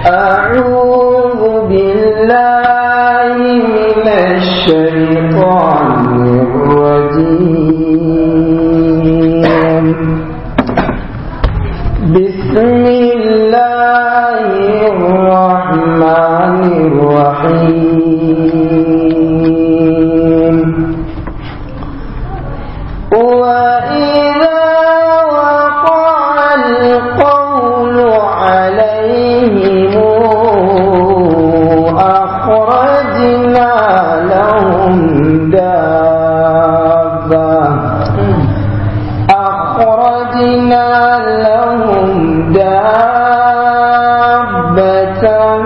أعوذ بالله من الشيطان الرجيم بسم الله الرحمن الرحيم وإذا وقع القول عليهم أخرجنا لهم دابة أخرجنا لهم دابة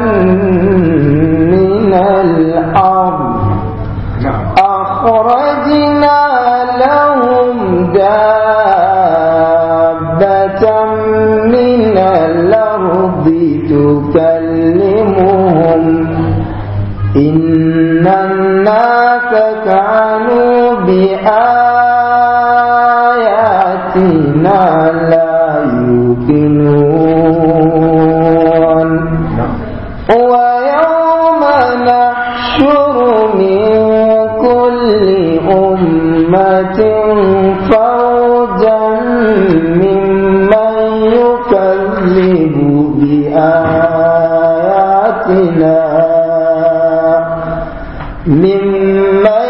من الأرض أخرجنا لهم دابة من الأرض تكلمهم إن الناس كانوا بآياتنا لا يوقنون ويوم نحشر من كل أمة فوجا ممن يكذب بآياتنا ممن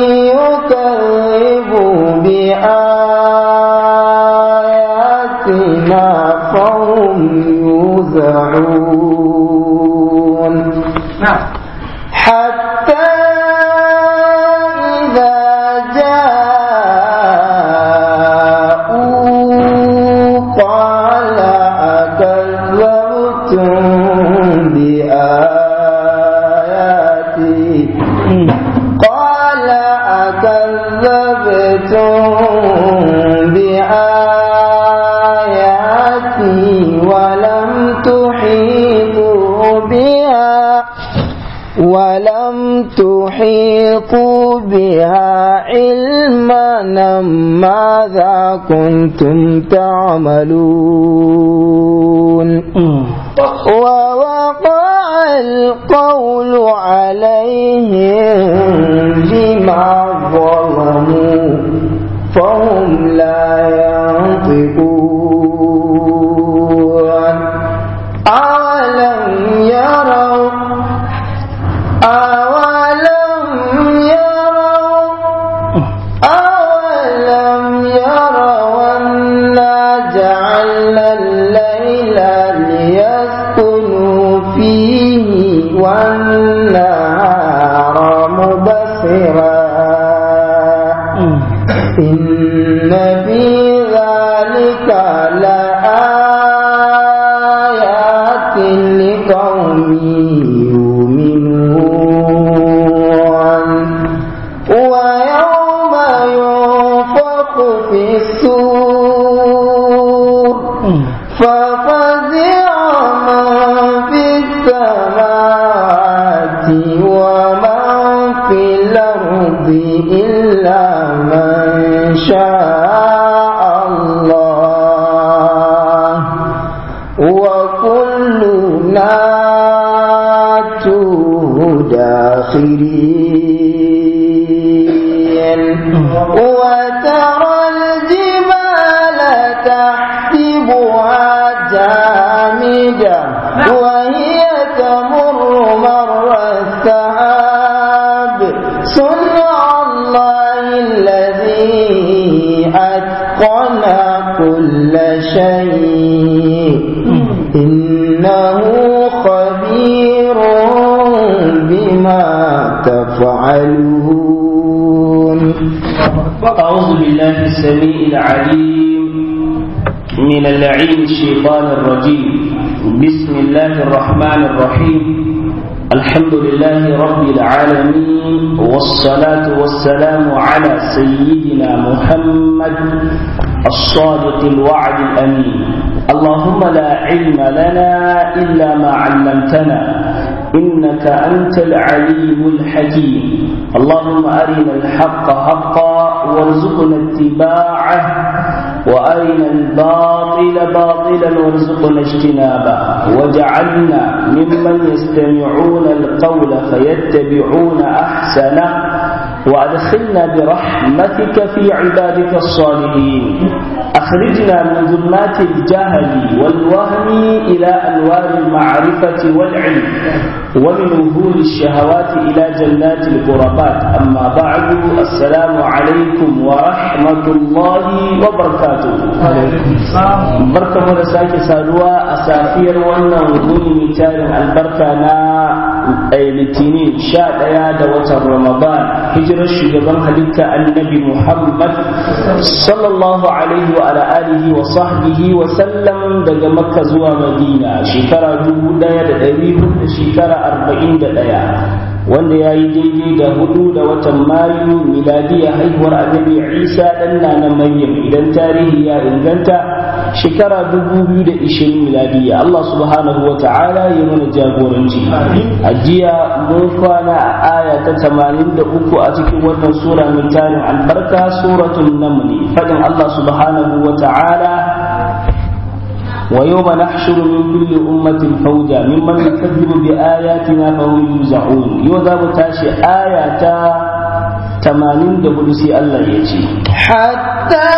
يكذب بآياتنا فهم يوزعون حتى إذا جاءوا قال أكذبتم بآياتي قال أكذبتم بآياتي ولم تحيطوا بها ولم تحيطوا بها علما ماذا كنتم تعملون ووقع القول عليهم بما ظلموا فهم لا ينطقون أولم يروا أولم يروا أولم يروا أنا جعلنا الليل ليسكنوا فيه والنهار مبصرا إن في ذلك لآيات لقوم يؤمنون ويوم ينفخ في السور ففزع من في السماوات ومن في الأرض إلا من شاء الله وكلنا داخلين وترى الجبال تحسبها جامدة وهي تمر مر السحاب صنع الله الذي أتقن كل شيء إنه خبير بما تفعلون أعوذ بالله السميع العليم من اللعين الشيطان الرجيم بسم الله الرحمن الرحيم الحمد لله رب العالمين والصلاة والسلام على سيدنا محمد الصادق الوعد الأمين اللهم لا علم لنا إلا ما علمتنا إنك أنت العليم الحكيم اللهم أرنا الحق حقا وارزقنا اتباعه وأرنا الباطل باطلا وارزقنا اجتنابه وجعلنا ممن يستمعون القول فيتبعون أحسنه وأدخلنا برحمتك في عبادك الصالحين أخرجنا من ظلمات الجهل والوهم إلى أنوار المعرفة والعلم ومن وهول الشهوات إلى جنات القربات أما بعد السلام عليكم ورحمة الله وبركاته بركة مرساك سادوا أسافير وانا وضوني مثال البركة نا litinin sha ɗaya da watan ramadan hijirar shugaban halitta annabi muhammad sallallahu alaihi wa ala alihi wa sahbihi wa sallam daga makka zuwa madina shekara dubu ɗaya da ɗari hudu shekara arba'in da ɗaya wanda ya yi daidai da hudu da watan mayu miladiya haihuwar annabi isa ɗan na maryam idan tarihi ya inganta shekara dubu biyu da ishirin miladiya Allah subhanahu wa ta'ala ya mana jagoranci a jiya mun kwana a aya ta tamanin da uku a cikin wannan sura mai tarin albarka suratul namli fadin Allah subhanahu wa ta'ala ويوم نحشر من كل أمة فوجا ممن يكذب بآياتنا فهم يوزعون يوذا تاشي آية تمانين دبلسي الله يجي حتى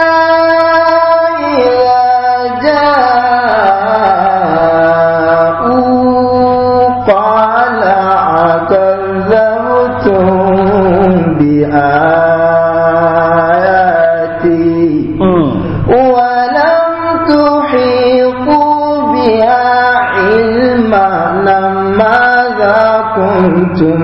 كنتم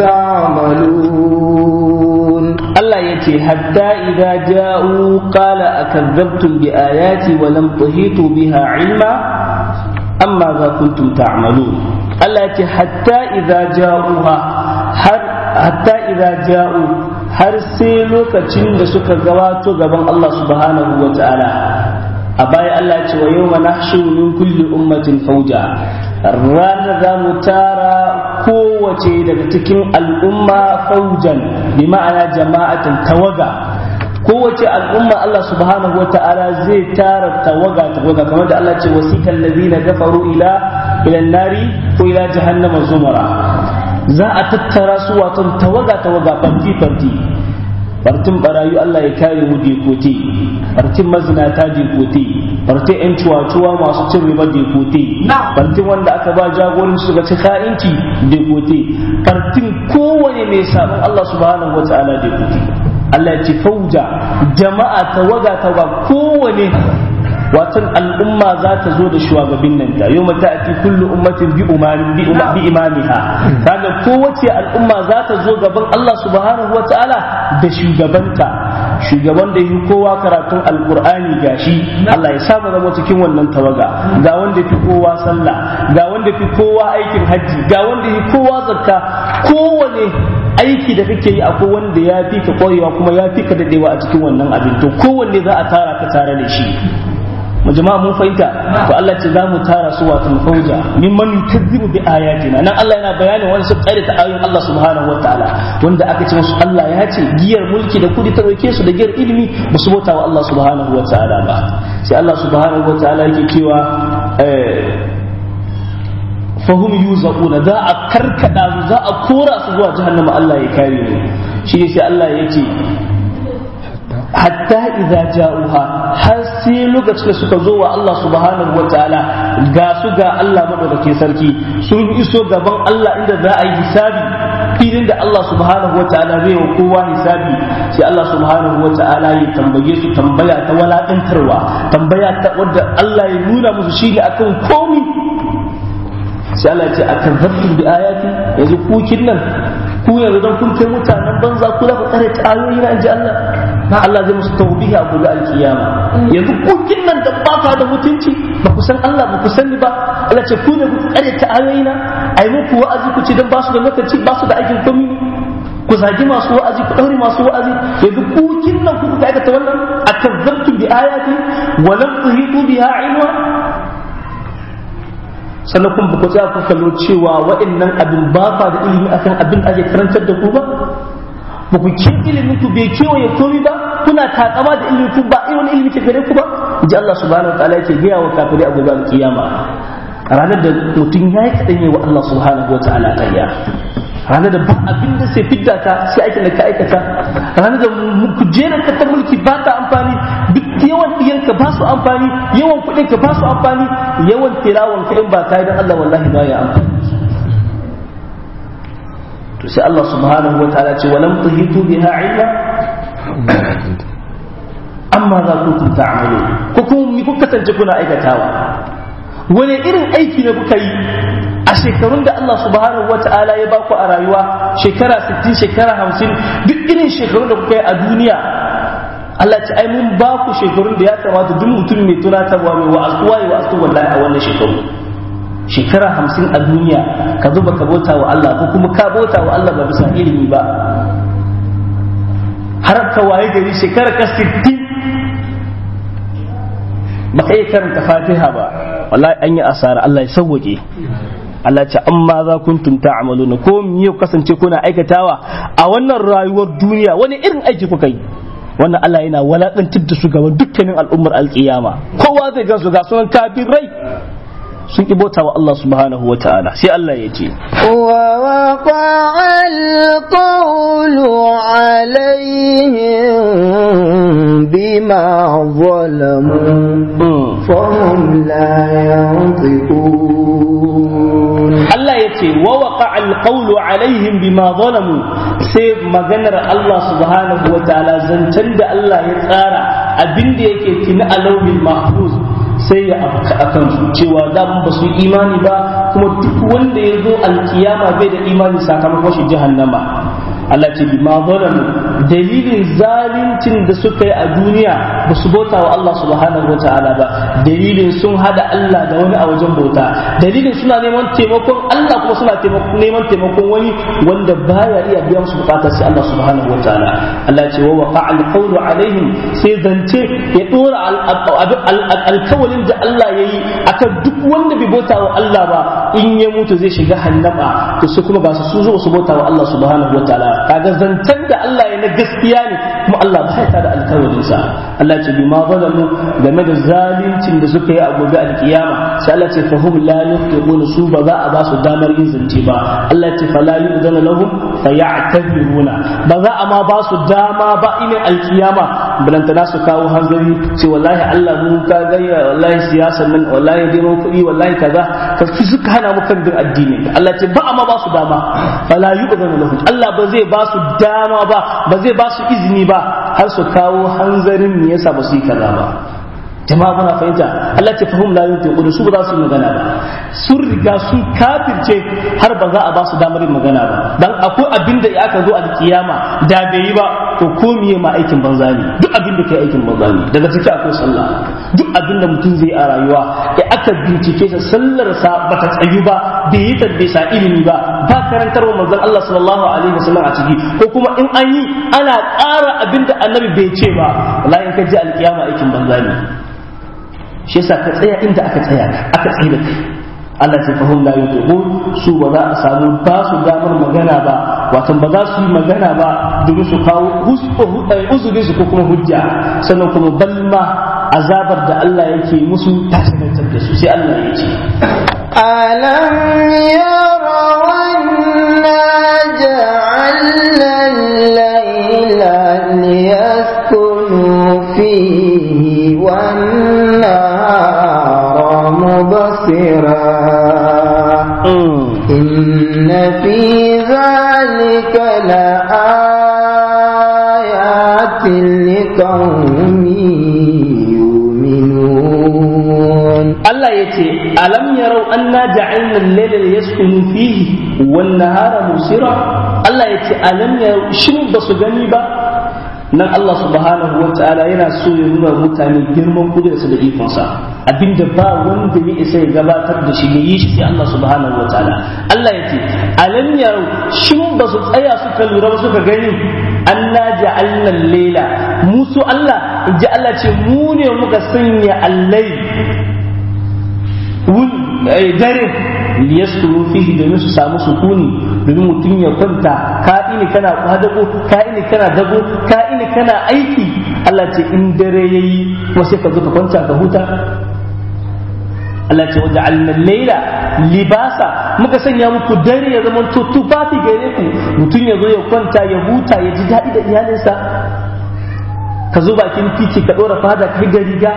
تعملون الله يتي حتى إذا جاءوا قال أكذبتم بآياتي ولم تحيطوا بها علما أم ماذا كنتم تعملون الله يتي حتى إذا جاءوها حتى إذا جاءوا har sai lokacin da suka gabato gaban Allah subhanahu wa ta'ala a baya Allah ce wa yau nahshuru min kulli ummatin fauja ranar za mu tara kowace daga cikin al'umma faujan bi ma'ana jama'atin tawaga kowace al'umma Allah subhanahu wa ta'ala zai tara tawaga tawaga kamar da Allah ce wasikan ladina gafaru ila ila nari ko ila jahannama zumara za a tattara su wato tawaga tawaga fanti fanti fartin barayu Allah ya kare mu dekote fartin mazinata dekote fartin yan cuwa-cuwa masu cin riba dekote fartin wanda aka ba jagorin su ga ci ka'inci dekote fartin kowane mai sabon Allah subhanahu wa ta'ala dekote Allah ya ce fauja jama'a tawaga tawaga kowane watan al'umma za ta zo da shugabin nan ta yau mata ati kullu ummatin bi umarin bi imamiha kaga kowace al'umma za ta zo gaban Allah subhanahu wa ta'ala da shugabanta shugaban da yi kowa karatun alqur'ani gashi Allah ya samu zama cikin wannan tawaga ga wanda fi kowa sallah ga wanda fi kowa aikin hajji ga wanda fi kowa zakka kowane aiki da kake yi akwai wanda ya fi ka koyewa kuma ya fi ka dadewa a cikin wannan abin to kowanne za a tara ka tare da shi mu jama'a mun fahimta to Allah ce za mu tara su wato fauja mimman yukazzibu bi ayatina nan Allah yana bayanin wani su tsare ta ayoyin Allah subhanahu wataala wanda aka ce musu Allah ya ce giyar mulki da kudi ta roke su da giyar ilimi ba su bauta wa Allah subhanahu wataala ba sai Allah subhanahu wataala yake cewa fahum yuzauna za a karkada su za a kora su zuwa jahannama Allah ya kare mu shi ne sai Allah ya ce hatta idza ja'uha har sai lokacin da suka zo wa Allah subhanahu wa ta'ala ga su ga Allah madaukakin sarki sun iso gaban Allah inda za a yi hisabi filin da Allah subhanahu wa ta'ala zai wa kowa hisabi sai Allah subhanahu wa ta'ala ya tambaye su tambaya ta walakantarwa tambaya ta wadda Allah ya nuna musu shi ne akan komi sai Allah ya ce akan zabbin bi ayati yanzu kukin nan ku yanzu don kun kai mutanen banza ku za ku tsare ta ayoyi na inji Allah na Allah zai musu tawbihi a gobe alkiyama yanzu kukin nan da ba da mutunci ba ku san Allah ba ku sani ba Allah ce ku ne ku tsare ta ayoyi na ai muku wa'azi ku ci dan ba su da lokaci ba su da aikin komi ku zagi masu wa'azi ku daure masu wa'azi yanzu kukin nan ku ka aikata wannan akazzabtum bi ayati wa lam tuhitu biha ilma sannan kuma ku tsaya ku kallo cewa waɗannan abin ba fa da ilimi akan abin ake karantar da ku ba ba ku ke ilimin ku bai kewaye komi ba to kuna takama da ilimi ku ba wani ilimi ke gare ku ba ji Allah subhanahu wataala yake gaya wa kafirai a gobe alkiyama ranar da mutum ya yi kaɗan wa Allah subhanahu wataala ƙarya ranar da ba abin da sai fidda ka sai aikin da ka aikata ranar da kujerar ka ta mulki ba ta amfani duk yawan ɗiyanka ba su amfani yawan kuɗin ka ba su amfani yawan tilawan ka in ba ka yi don Allah wallahi ba ya amfani to sai Allah subhanahu wa ta'ala ce walam tuhitu biha ilma amma za ku ta'malu ko kuma mi kuka kasance kuna aikatawa wani irin aiki ne kuka yi a shekarun da Allah subhanahu wa ta'ala ya baku a rayuwa shekara 60 shekara 50 duk irin shekarun da kuka yi a duniya Allah ce ai mun ba ku shekarun da ya kamata duk mutum mai tunatarwa mai wa'azuwa ya wa'azu wallahi a wannan shekaru shekara hamsin a duniya ka zuba ka bauta wa Allah ko kuma ka bauta wa Allah ba bisa ilimi ba har ka waye gari shekara ka 60 ba ka iya karanta fatiha ba wallahi an yi asara Allah ya sauwaƙe Allah ce amma za kuntum ta'maluna ko me ya kasance kuna aikatawa a wannan rayuwar duniya wani irin aiki kuka yi wannan Allah yana walakantar da su gaban dukkanin al'ummar alkiyama kowa zai gan su ga sunan kafirai sun ki bauta wa Allah subhanahu wa ta'ala sai Allah ya ce ووقع القول عليهم بما ظلموا فهم لا ينطقون Allah ya ce wa waqa alqawlu alaihim bima zalamu sai maganar Allah subhanahu wa ta'ala zancen da Allah ya tsara abinda yake tuni a lauhin mahfuz sai ya afka akan su cewa da ba su imani ba kuma duk wanda ya zo alkiyama bai da imani sakamakon shi jahannama Allah ce bima zalamu dalilin zaluncin da suka yi a duniya ba su bauta wa Allah subhanahu wa ta'ala ba dalilin sun hada Allah da wani a wajen bauta dalilin suna neman taimakon Allah kuma suna neman taimakon wani wanda baya iya biyan su bukatar sai Allah subhanahu wa ta'ala Allah ce wa waqa alqawlu alaihim sai zance ya dora alkawalin da Allah yayi akan duk wanda bai bauta wa Allah ba in ya mutu zai shiga hannama to su kuma ba su zo su bauta wa Allah subhanahu wa ta'ala kaga zancen da Allah ya na gaskiya ne kuma Allah ba ya da alkawarin sa Allah ce bima zalamu game da zaluncin da suka yi a gobe alkiyama sai Allah ce fahum la yuqinu su ba za a ba su damar yin zance ba Allah ce fala yu'zana lahum faya'tabiruna ba za a ma ba su dama ba ina alkiyama balantana su kawo hanzari ce wallahi Allah mu ka gayya wallahi siyasa nan wallahi neman kuɗi wallahi kaza ka suka hana mu kan bin addini Allah ce ba a ma ba su dama fala yu'zana lahum Allah ba zai ba su dama ba ba zai ba su izini ba har su kawo hanzarin me yasa ba su yi kaza ba jama'a muna fahimta Allah ta fahim la yuntiqu su ba za su yi magana ba sun riga sun kafirce har ba za a ba su damar yin magana ba dan akwai abin da aka zo a kiyama da bai yi ba to ko miye ma aikin banza ne duk abin da kai aikin banza ne daga ciki akwai sallah duk abin da mutum zai a rayuwa ya aka bincike sa sallar sa bata tsayu ba bai yi tabbisa ilimi ba ba karantarwa manzon Allah sallallahu alaihi wasallam a ciki ko kuma in an yi ana ƙara abin da annabi bai ce ba wallahi in ka ji alkiyama aikin banza ne shi yasa ka tsaya inda aka tsaya aka tsaye da kai Allah ce fahim la yutubu su ba za a samu ba su damar magana ba wato ba za su yi magana ba domin su kawo uzurin su ko kuma hujja sannan kuma balma azabar da Allah yake musu ta sanantar da su sai Allah ya ce ألم يروا أنا جعلنا الليل ليسكنوا فيه والنهار مبصرا إن في ذلك لآيات لقوم يؤمنون Allah ya ce alam yarau anna ja'alna al-layla liyaskunu fihi wan nahara musira Allah ya ce alam yarau shin ba su gani ba nan Allah subhanahu wa ta'ala yana so ya nuna mutane girman kudurarsa da ikonsa abinda ba wanda ya isa ya gabatar da shi ya yi shi sai Allah subhanahu wa ta'ala Allah ya ce alam yarau shin ba su tsaya suka lura ba suka gani anna ja'alna al-layla musu Allah in ji Allah ce mu ne muka sanya allai dare liyaskuru fihi domin su samu sukuni domin mutum ya kwanta ka ini kana kwadago ka ini kana dago ka ini kana aiki Allah ce in dare yayi kuma sai ka zo ka kwanta ka huta Allah ce waje laila libasa muka sanya muku dare ya zama to tufafi gare ku mutum ya zo ya kwanta ya huta ya ji daɗi da iyalinsa ka zo bakin titi ka ɗora fada kai ga riga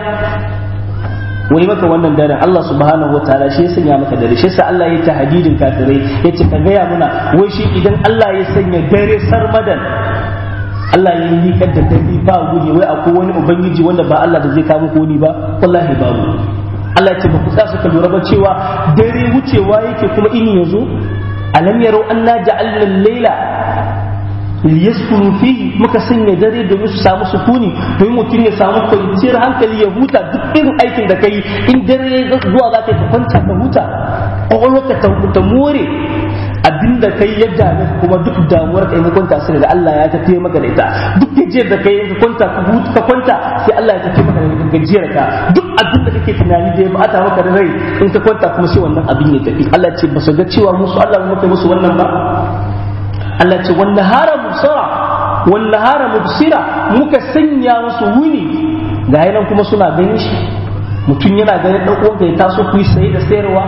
wai maka wannan daren Allah subhanahu wataala shi ya sanya maka dare shi yasa Allah ya ta hadidin kafirai yace ka gaya muna wai shi idan Allah ya sanya dare sarmadan Allah ya yi da dare ba guri wai akwai wani ubangiji wanda ba Allah da zai kawo muku wani ba wallahi babu Allah ya ce ba ku tsaya suka lura ba cewa dare wucewa yake kuma ini yazo alam yarau anna ja'alna al-laila liyaskunu fihi muka sanya dare domin su samu sukuni domin mutum ya samu kwanciyar hankali ya huta duk irin aikin da kai in dare ya zuwa za ka kwanta ka huta kwakwalwarka ta more abinda kai ya dame kuma duk damuwar ka in ka kwanta sai da Allah ya tafiye maka da ita duk gajiyar da kai in ka kwanta ka huta ka kwanta sai Allah ya tafiye maka da gajiyar ka duk abin da kake tunani da ya bata maka da rai in ka kwanta kuma sai wannan abin ya tafi Allah ce ba su ga cewa musu Allah mu kai musu wannan ba Allah ce wan nahara mubsira wan nahara mubsira muka sanya musu wuni ga nan kuma suna ganin shi mutum yana ganin dan uwanka ya taso ku yi saye da sayarwa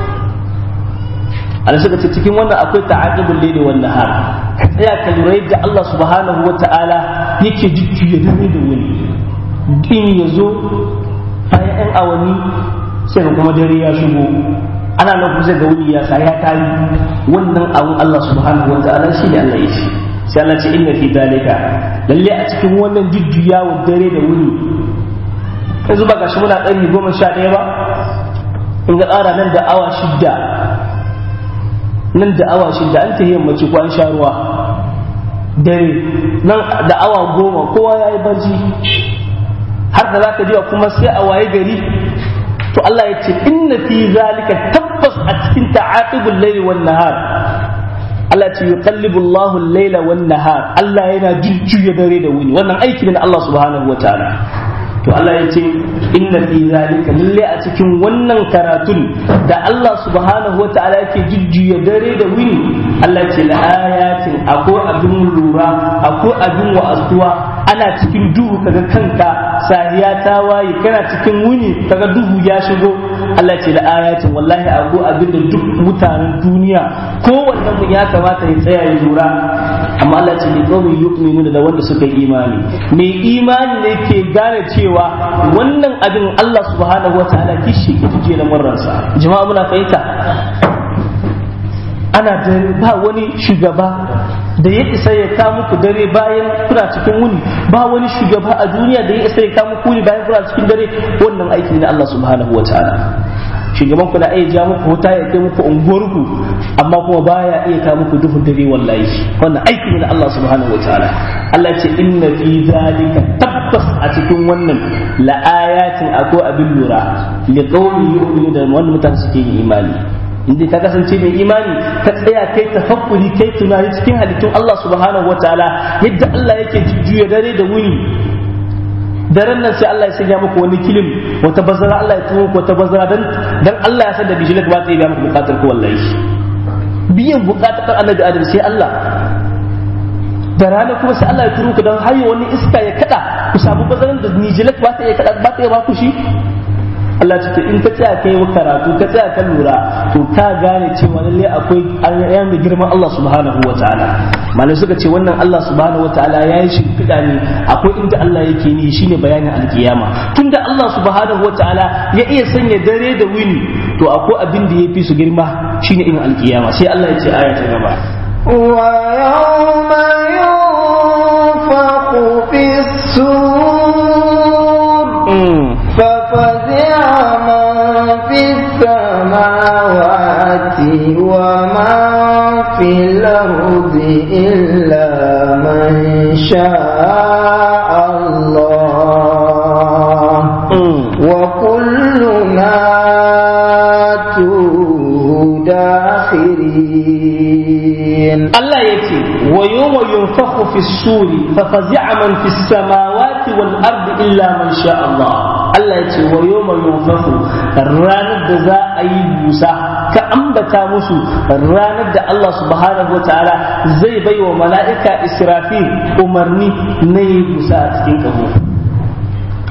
Allah suka ce cikin wannan akwai ta'aqibul layli wan nahar ka tsaya ka lura yadda Allah subhanahu wata'ala yake jujjuya dare da wuni in yazo bayan yan awanni sai kuma dare ya shigo ana nan kusa ga wuni ya sa ya tari wannan abun Allah subhanahu wa ta'ala shi ne Allah ya shi sai Allah ce inna fi dalika lalle a cikin wannan jujjuyawa dare da wuni yanzu ba gashi muna ɗari goma sha ɗaya ba in ga ƙara nan da awa shidda nan da awa shidda an ta yammaci ko an sha ruwa dare nan da awa goma kowa ya yi barci har da za ka jiwa kuma sai a waye gari to Allah ya ce inna fi zalika tabbas a cikin ta'aqibul layli wan nahar Allah ce yuqallibu Allahu al-layla wan nahar Allah yana jujjuya dare da wuni wannan aiki ne na Allah subhanahu wataala to Allah ya ce inna fi zalika lalle a cikin wannan karatun da Allah subhanahu wataala yake jujjuya dare da wuni Allah ya ce la ayatin akwai abin lura akwai abin wa'azuwa ana cikin duhu kaga kanka sahiya ta waye kana cikin wuni kaga duhu ya shigo Allah ce da ayatin wallahi abu abin da duk mutanen duniya kowanne mu ya kamata ya tsaya ya lura amma Allah ce ne kawai yu'minu da wanda suka yi imani mai imani ne ke gane cewa wannan abin Allah subhanahu wataala kishi ke tuje na murransa jama'a muna fahimta ana da ba wani shugaba da ya isa ya ka muku dare bayan kuna cikin wuni ba wani shugaba a duniya da ya isa ya ka muku wuni bayan kuna cikin dare wannan aiki ne na Allah subhanahu wataala shugaban ku na iya ja muku wuta ya kai muku unguwarku amma kuma baya iya ka muku duhun dare wallahi wannan aiki ne na Allah subhanahu wataala Allah ya ce inna fi zalika tabbas a cikin wannan la ayatin akwai abin lura li qaumin yu'minu da wannan mutane suke yin imani inda ka kasance mai imani ka tsaya kai tafakkuri kai tunani cikin halittun Allah subhanahu wataala yadda Allah yake jujjuya dare da wuni daren nan sai Allah ya sanya muku wani kilim wata bazara Allah ya tuwo muku wata bazara dan dan Allah ya san da bijilak ba ta yi muku bukatar ku wallahi biyan bukatar annabi Adam sai Allah da rana kuma sai Allah ya turo ku dan hayo wani iska ya kada ku samu bazaran da nijilak ba ta yi kada ba ta yi ba ku shi Allah ce in ka tsaya kai karatu ka tsaya ka lura to ka gane cewa lalle akwai ayan da girman Allah subhanahu wa ta'ala malai suka ce wannan Allah subhanahu wa ta'ala ya yi shimfiɗa ne akwai inda Allah yake ni shine bayanin alkiyama tunda Allah subhanahu wa ta'ala ya iya sanya dare da wuni to akwai abin da ya fi su girma shine irin alkiyama sai Allah ya ce aya ta gaba ويوم ينفخ في السور ففزع من في السماوات ومن في الأرض إلا من شاء الله وكلنا داخرين Allah ya ce wa yawma yunfakhu fi suri fa fazi'a man fi samawati wal ardi illa man sha Allah Allah ya ce wa yawma yunfakhu ranar da za a yi busa ka ambata musu ranar da Allah subhanahu wataala zai bai wa mala'ika Israfil umarni na yi busa a cikin kaho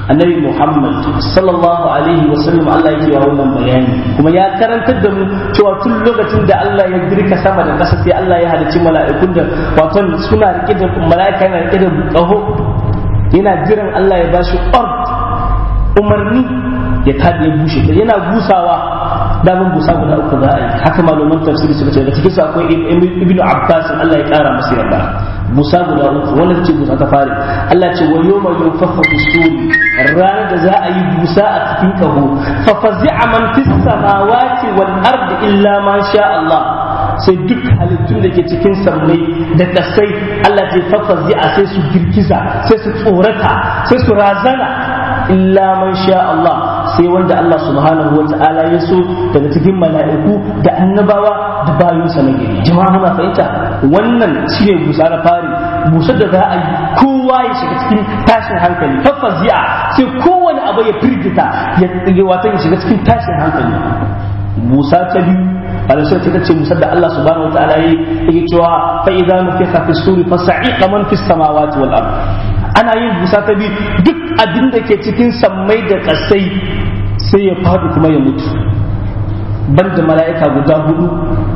annabi Muhammad sallallahu alaihi wa sallam Allah yake wa wannan bayani kuma ya karantar da mu cewa tun lokacin da Allah ya girka sama da ƙasa sai Allah ya halicci mala'ikun da wato suna rike da mala'ika yana rike da ƙaho yana jiran Allah ya bashi ord umarni ya tabi ya bushe yana busawa damin busa guda uku za a yi haka malaman tafsiri suka ce daga cikin su akwai ibnu abbas Allah ya kara masa yarda busa guda uku wannan ce busa ta fare Allah ce wa yawma yunfakhu fi suri ranar da za a yi busa a cikin kaho fa fazi'a man fis samawati wal ardi illa ma sha Allah sai duk halittun da ke cikin sammai da kasai Allah ce fa fazi'a sai su girgiza sai su tsorata sai su razana illa man sha Allah sai wanda Allah subhanahu wa ta'ala ya so daga cikin mala'iku da annabawa da bayinsa na gari jama'a muna fahimta wannan shine busa na fari busar da za a yi kowa ya shiga cikin tashin hankali fafazi'a sai kowane abu ya firgita ya wata ya shiga cikin tashin hankali busa ta biyu alasai ta ce musar da Allah subhanahu wa ta'ala ya yi cewa fa idza nufiha fi suri fa sa'iqa man fi samawati wal ard ana yin busa ta biyu duk abin da ke cikin sammai da kasai sai ya faɗi kuma ya mutu banda mala'ika guda hudu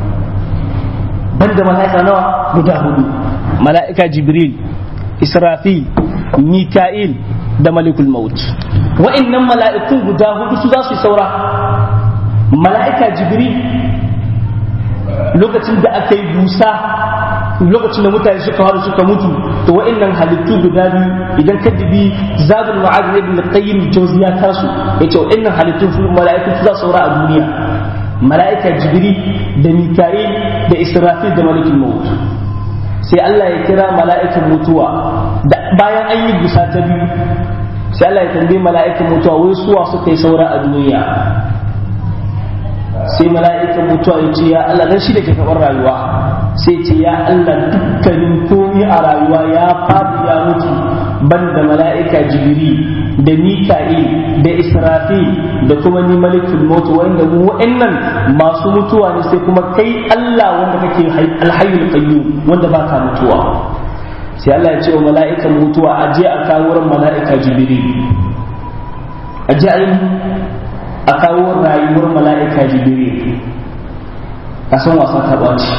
banda mala'ika nawa guda hudu mala'ika jibril israfil mika'il da malikul maut wa'annan mala'ikun guda hudu su za su saura mala'ika jibril lokacin da aka yi busa lokacin da mutane suka haru suka mutu to wa'annan halittu guda biyu idan ka dibi zabul ma'ad ibn qayyim jawzi ya kasu yace wa'annan halittu su mala'iku su za su saura a duniya mala'ika jibril da mika'il da israfil da malikul maut sai Allah ya kira mala'ikan mutuwa bayan an yi busa ta biyu sai Allah ya tambaye mala'ikan mutuwa wai suwa suka yi saura a duniya sai mala'ikan mutuwa ya ce ya Allah dan shi da ke karɓar rayuwa sai ce ya Allah dukkanin komi a rayuwa ya faɗi ya mutu banda mala'ika jibiri da mika'il da israfil da kuma ni malikul mutu wanda mu wa'annan masu mutuwa ne sai kuma kai Allah wanda kake alhayyul qayyum wanda baka mutuwa sai Allah ya ce wa mala'ikan mutuwa a je a kawo ran mala'ika jibiri a je a yi a kawo rayuwar mala'ika jibiri ka san wasan taɓa ce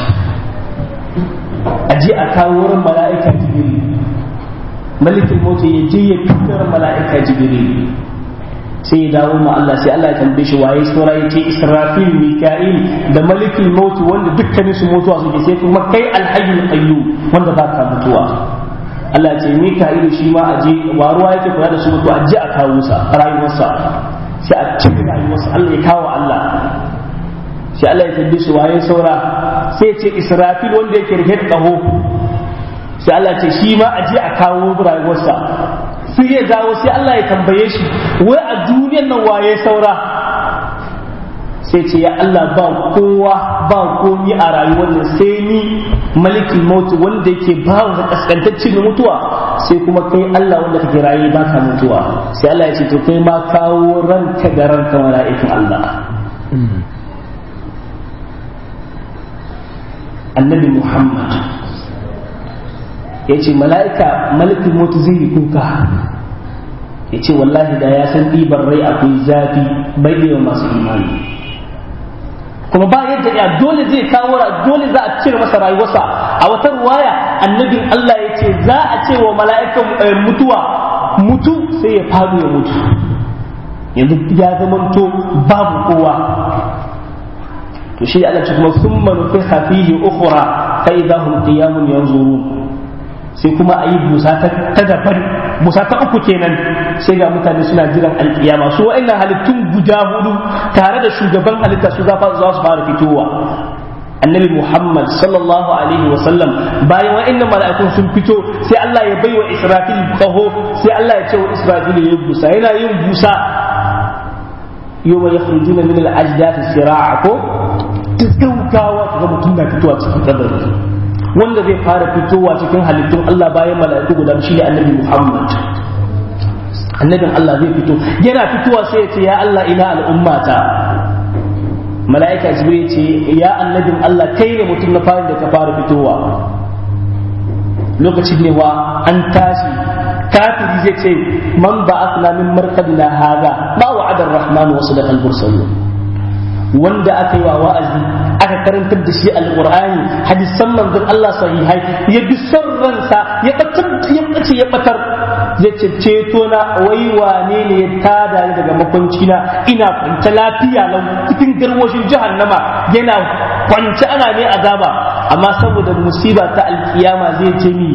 a je a kawo ran mala'ika jibiri malikin mota ya je ya fitar mala'ika jibiri sai ya dawo ma Allah sai Allah ya tambaye shi waye saura ya ce Israfil Mika'il da malikin mautu wanda dukkanin su mutuwa suke sai kuma kai alhayyul qayyum wanda ba ka mutuwa Allah ce Mika'il shi ma aje wa ruwa yake kula da su mutu aje a kawo sa rayuwarsa sai a cire rayuwarsa Allah ya kawo Allah sai Allah ya tambaye shi waye saura sai ya ce Israfil wanda yake rike da kaho sai Allah ce shi ma aje a kawo rayuwarsa sai ya dawo sai Allah ya tambaye shi wai a duniyar nan waye saura sai ce ya Allah ba kowa ba komi a rayuwar nan sai ni malikin mautu wanda yake ba wa kaskantacce da mutuwa sai kuma kai Allah wanda kake raye ba ka mutuwa sai Allah ya ce to kai ma kawo ranka da ranka mala'ikin Allah annabi Muhammad ya ce mala'ika malikin mutu zai yi kuka ya ce wallahi da ya san ɗibar rai akwai zafi bai da masu imani kuma ba yadda ya dole zai kawo dole za a cire masa rayuwarsa a wata ruwaya annabin Allah ya ce za a ce wa mala'ikan mutuwa mutu sai ya faɗo ya mutu yanzu ya zamanto babu kowa to shi Allah ce kuma sun manufi hafihi ukhra fa idahum qiyamun yanzurun sai kuma a yi busa ta daban busa ta uku kenan sai ga mutane suna jiran alkiyama su wa'annan halittun guda hudu tare da shugaban halitta su za su fara fitowa annabi muhammad sallallahu alaihi wa sallam bayan wa'annan mala'ikun sun fito sai Allah ya baiwa israfil kaho sai Allah ya ce wa israfil ya yi busa yana yin busa yau ya khurujuna min al-ajdath sira'a ko gaggawa kaga mutum na fitowa cikin kabari wanda zai fara fitowa cikin halittun Allah bayan mala'iku guda shi ne annabi Muhammad annabin Allah zai fito yana fitowa sai ya ce ya Allah ina al'ummata mala'ika jibril ce ya annabin Allah kai ne mutum na fara da ka fara fitowa lokacin ne wa an tashi kafiri zai ce man ba asna min markadina haza ma wa'ada ar-rahman wa sadaqa al-mursalun wanda aka yi wa wa'azi aka karantar da shi alqur'ani hadisan manzon Allah sahihai ya bi son ransa ya batar ya bace ya batar zai ce ceto na wai wane ne ya tada ni daga makwanci na ina kwance lafiya lau cikin garwashin jahannama yana kwance ana ne azaba amma saboda musiba ta alkiyama zai ce ni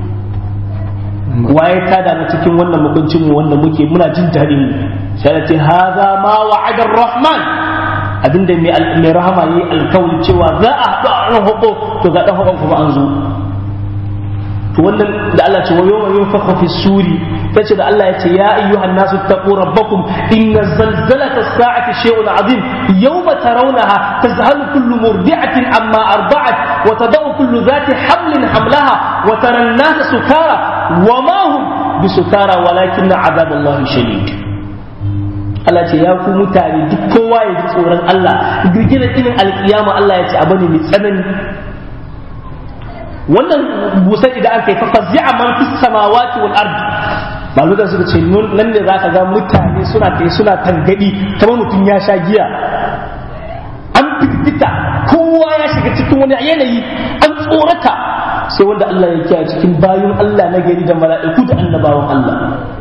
waye tada mu cikin wannan makwancin mu wanda muke muna jin daɗin mu sai ce haza ma wa'ada rahman abinda mai rahama yi alkawari cewa za a haɗu a ɗan hako to ga ɗan hakon kuma an zo to wannan da Allah ce wa yawma yunfakhu fi suri tace da Allah ya ce ya ayyuhan nasu taqu rabbakum inna zalzalata as-sa'ati shay'un 'azim yawma tarawnaha tazhalu kullu murdi'atin amma arda'at wa tad'u kullu dhati hamlin hamlaha wa tara an-nasa sukara wa ma hum bisukara walakin 'adaballahi shadid Allah ce ya ku mutane duk kowa ya ji tsoron Allah girgizar irin alkiyama Allah ya ce abu ne mai tsanani wannan busar idan aka yi fa fazi'a man fis samawati wal ard malukan suka ce nan ne zaka ga mutane suna kai suna tangadi kamar mutum ya sha giya an firgita kowa ya shiga cikin wani yanayi an tsorata sai wanda Allah ya kiyaye cikin bayun Allah na gari da mala'iku da annabawan Allah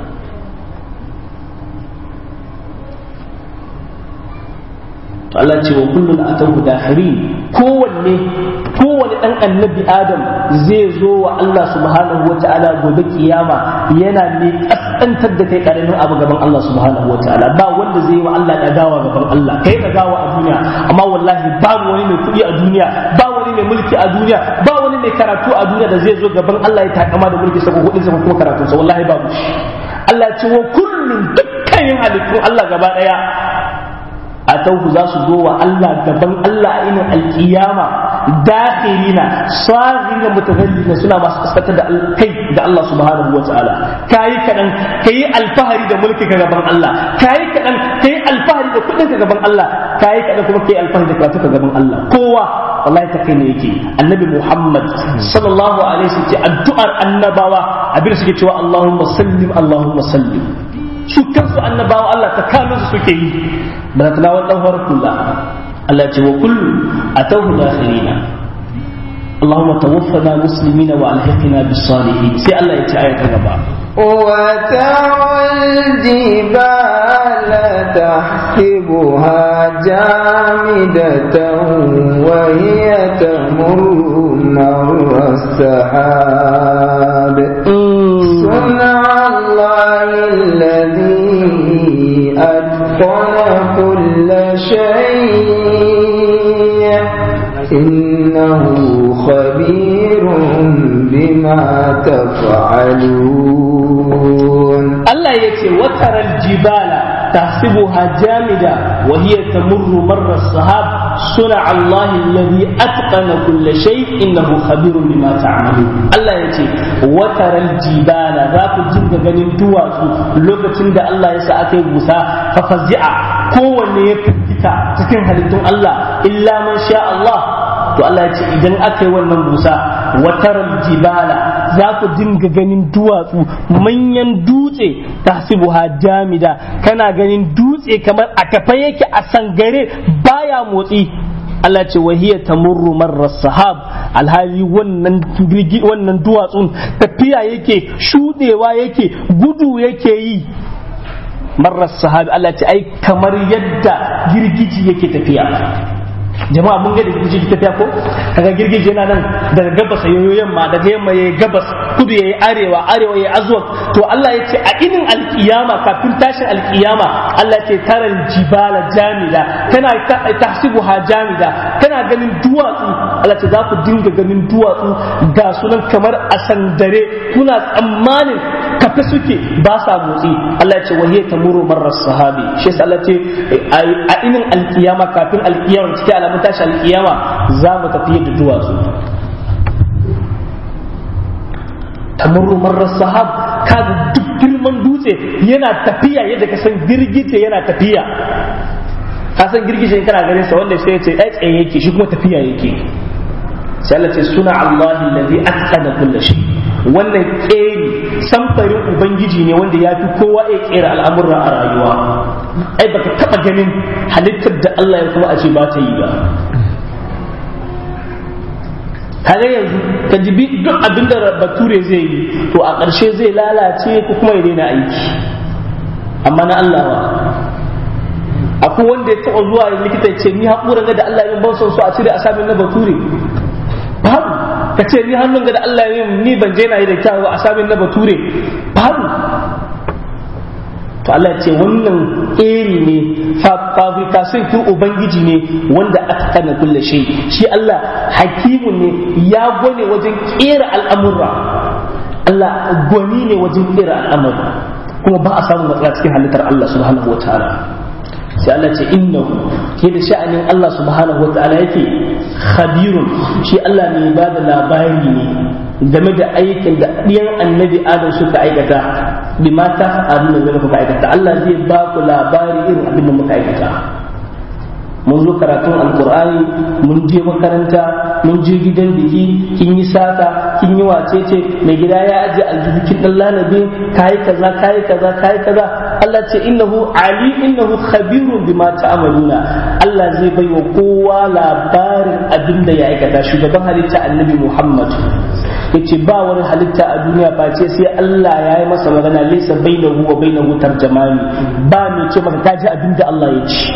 to Allah ce wa kullun atahu dakhirin kowanne kowanne dan annabi Adam zai zo wa Allah subhanahu wa ta'ala gobe kiyama yana ne kaskantar da kai karamin abu gaban Allah subhanahu wa ta'ala ba wanda zai yi wa Allah dagawa gaban Allah kai dagawa a duniya amma wallahi babu wani mai kuɗi a duniya ba wani mai mulki a duniya ba wani mai karatu a duniya da zai zo gaban Allah ya takama da mulki sa ko kuɗin sa ko kuma karatun sa wallahi babu shi Allah ya ce wa kullun dukkanin halittun Allah gaba daya a tauhu za su zo wa Allah gaban Allah a inin alkiyama dakhirina sagirina mutazallina suna masu kaskantar da kai da Allah subhanahu wataala kayi kadan kayi alfahari da mulki ka gaban Allah kayi kadan kayi alfahari da kudin ka gaban Allah kayi kadan kuma kayi alfahari da karatu ka gaban Allah kowa wallahi ta kai ne yake annabi Muhammad sallallahu alaihi wasallam addu'ar annabawa abin suke cewa Allahumma sallim Allahumma sallim su kansu annabawa Allah ta kano su suke yi ba ta nawa dan kula Allah ce wa kullu atawhu dakhirina اللهم توفنا مسلمين والحقنا بالصالحين سي الله يتعالى كغبا وترى الجبال تحسبها جامدة وهي تمر مر السحاب صنع الله الذي أتقن كل شيء إنه خبير بما تفعلون الله يتي وترى الجبال تحسبها جامدة وهي تمر مر السحاب صنع الله الذي أتقن كل شيء إنه خبير بما تعملون الله يتي وترى الجبال ذاك جنگ ganin duwatsu lokacin da Allah ya sa aka yi busa fa fazi'a kowanne ya firgita cikin halittun Allah illa man sha Allah to Allah ya ce idan aka yi wannan busa wataral jibala za ku dinga ganin duwatsu manyan dutse tahsibuha jamida kana ganin dutse kamar a kafa yake a sangare baya motsi Allah ce wahiya tamurru marra sahab alhali wannan wannan duwatsun tafiya yake shudewa yake gudu yake yi marra sahab Allah ce ai kamar yadda girgiji yake tafiya jama'a mun ga da girgiji tafiya ko kaga girgiji yana nan daga gabas yayo yamma daga yamma yayi gabas kudu yayi arewa arewa yayi azwaq to Allah ya ce a inin alkiyama kafin tashin alkiyama Allah ya ce taral jibala jamida kana tahsibuha jamida kana ganin duwatsu Allah ce za ku dinga ganin duwatsu ga sunan kamar a sandare kuna tsammanin kafe suke ba sa motsi Allah ya ce wahiya tamuru marras sahabi shi yasa Allah ce a inin alkiyama kafin alkiyama cikin alamun tashi alkiyama za mu tafi da duwatsu tamurru marar sahab kaga duk girman dutse yana tafiya yadda ka san girgije yana tafiya ka san girgije kana ganin sa wanda sai ya ce tsaye yake shi kuma tafiya yake sai Allah ce suna Allah alladhi atqana kulli shay wannan keri samfarin ubangiji ne wanda ya fi kowa ya kera al'amurra a rayuwa ai baka taba ganin halittar da Allah ya kuma a ce ba ta yi ba kaga yanzu ka jibi duk abin da bature zai yi to a ƙarshe zai lalace ko kuma ya daina aiki amma na Allah wa akwai wanda ya taɓa zuwa likita ya ce ni haƙura ga da Allah ya ban son su a cire a samun na bature babu ka ce ni hannun ga da Allah ya ni ban je na yi da kyawu a samun na bature babu to Allah ya ce wannan iri ne fabrikation tun ubangiji ne wanda aka kana kulle shi shi Allah hakimun ne ya gwane wajen kera al'amurra Allah gwani ne wajen kera al'amurra kuma ba a samun matsala cikin halittar Allah subhanahu wa ta'ala sai Allah ce innahu ke da sha'anin Allah subhanahu wa ta'ala yake khabirun shi Allah ne ba da labari ne game da aikin da ɗiyan annabi adam suka aikata bi ma ta abin da kuka aikata Allah zai ba ku labari irin abin da muka aikata mun zo karatun alkur'ani mun je makaranta mun je gidan biki kin yi sata kin yi wacece mai gida ya aje aljihu kin dan lanabi kai kaza kai kaza kai kaza Allah ce innahu ali innahu khabirun bima ta'maluna Allah zai bai wa kowa labarin abin da ya aikata shugaban halitta annabi Muhammad yace ba wani halitta a duniya ba ce sai Allah ya yi masa magana laysa bainahu wa bainahu tarjamani ba mai ce maka kaji abin da Allah ya ce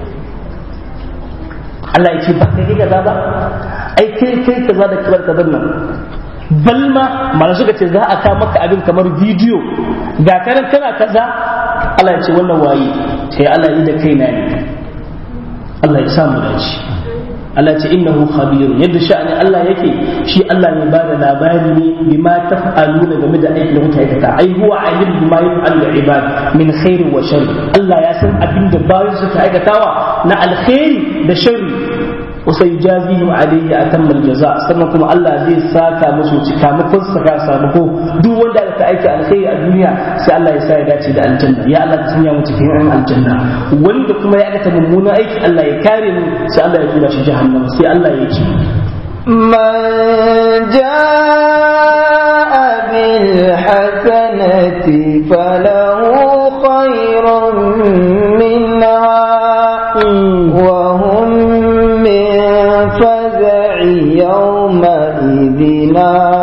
Allah ya ce ba kai kaza ba ai kai kai kaza da kibar kaza nan balma mana suka ce za a ka maka abin kamar bidiyo ga kanan kana kaza Allah ya ce wannan waye sai Allah yi da kaina ne Allah ya samu dace Allah ce innahu khabirun yadda sha'anin Allah yake shi Allah ne ba da labari ne bima taf'aluna game da aikin da kuka aikata ai huwa alim bima yaf'al da ibad min khairin wa sharri Allah ya san abin da bayan suka aikatawa na alkhairi da sharri وسيجازيهم عليه أتم الجزاء sannan kuma Allah zai saka musu cikamakon saka sakamako duk wanda aka aiki alkhairi a duniya sai Allah ya sa ya dace da aljanna ya Allah ka sanya mu cikin yan aljanna wanda kuma ya aikata mummunan aiki Allah ya kare mu sai Allah ya tura shi jahannama sai Allah ya ce من جاء بالحسنة فله خير منها وهم من فزع يومئذ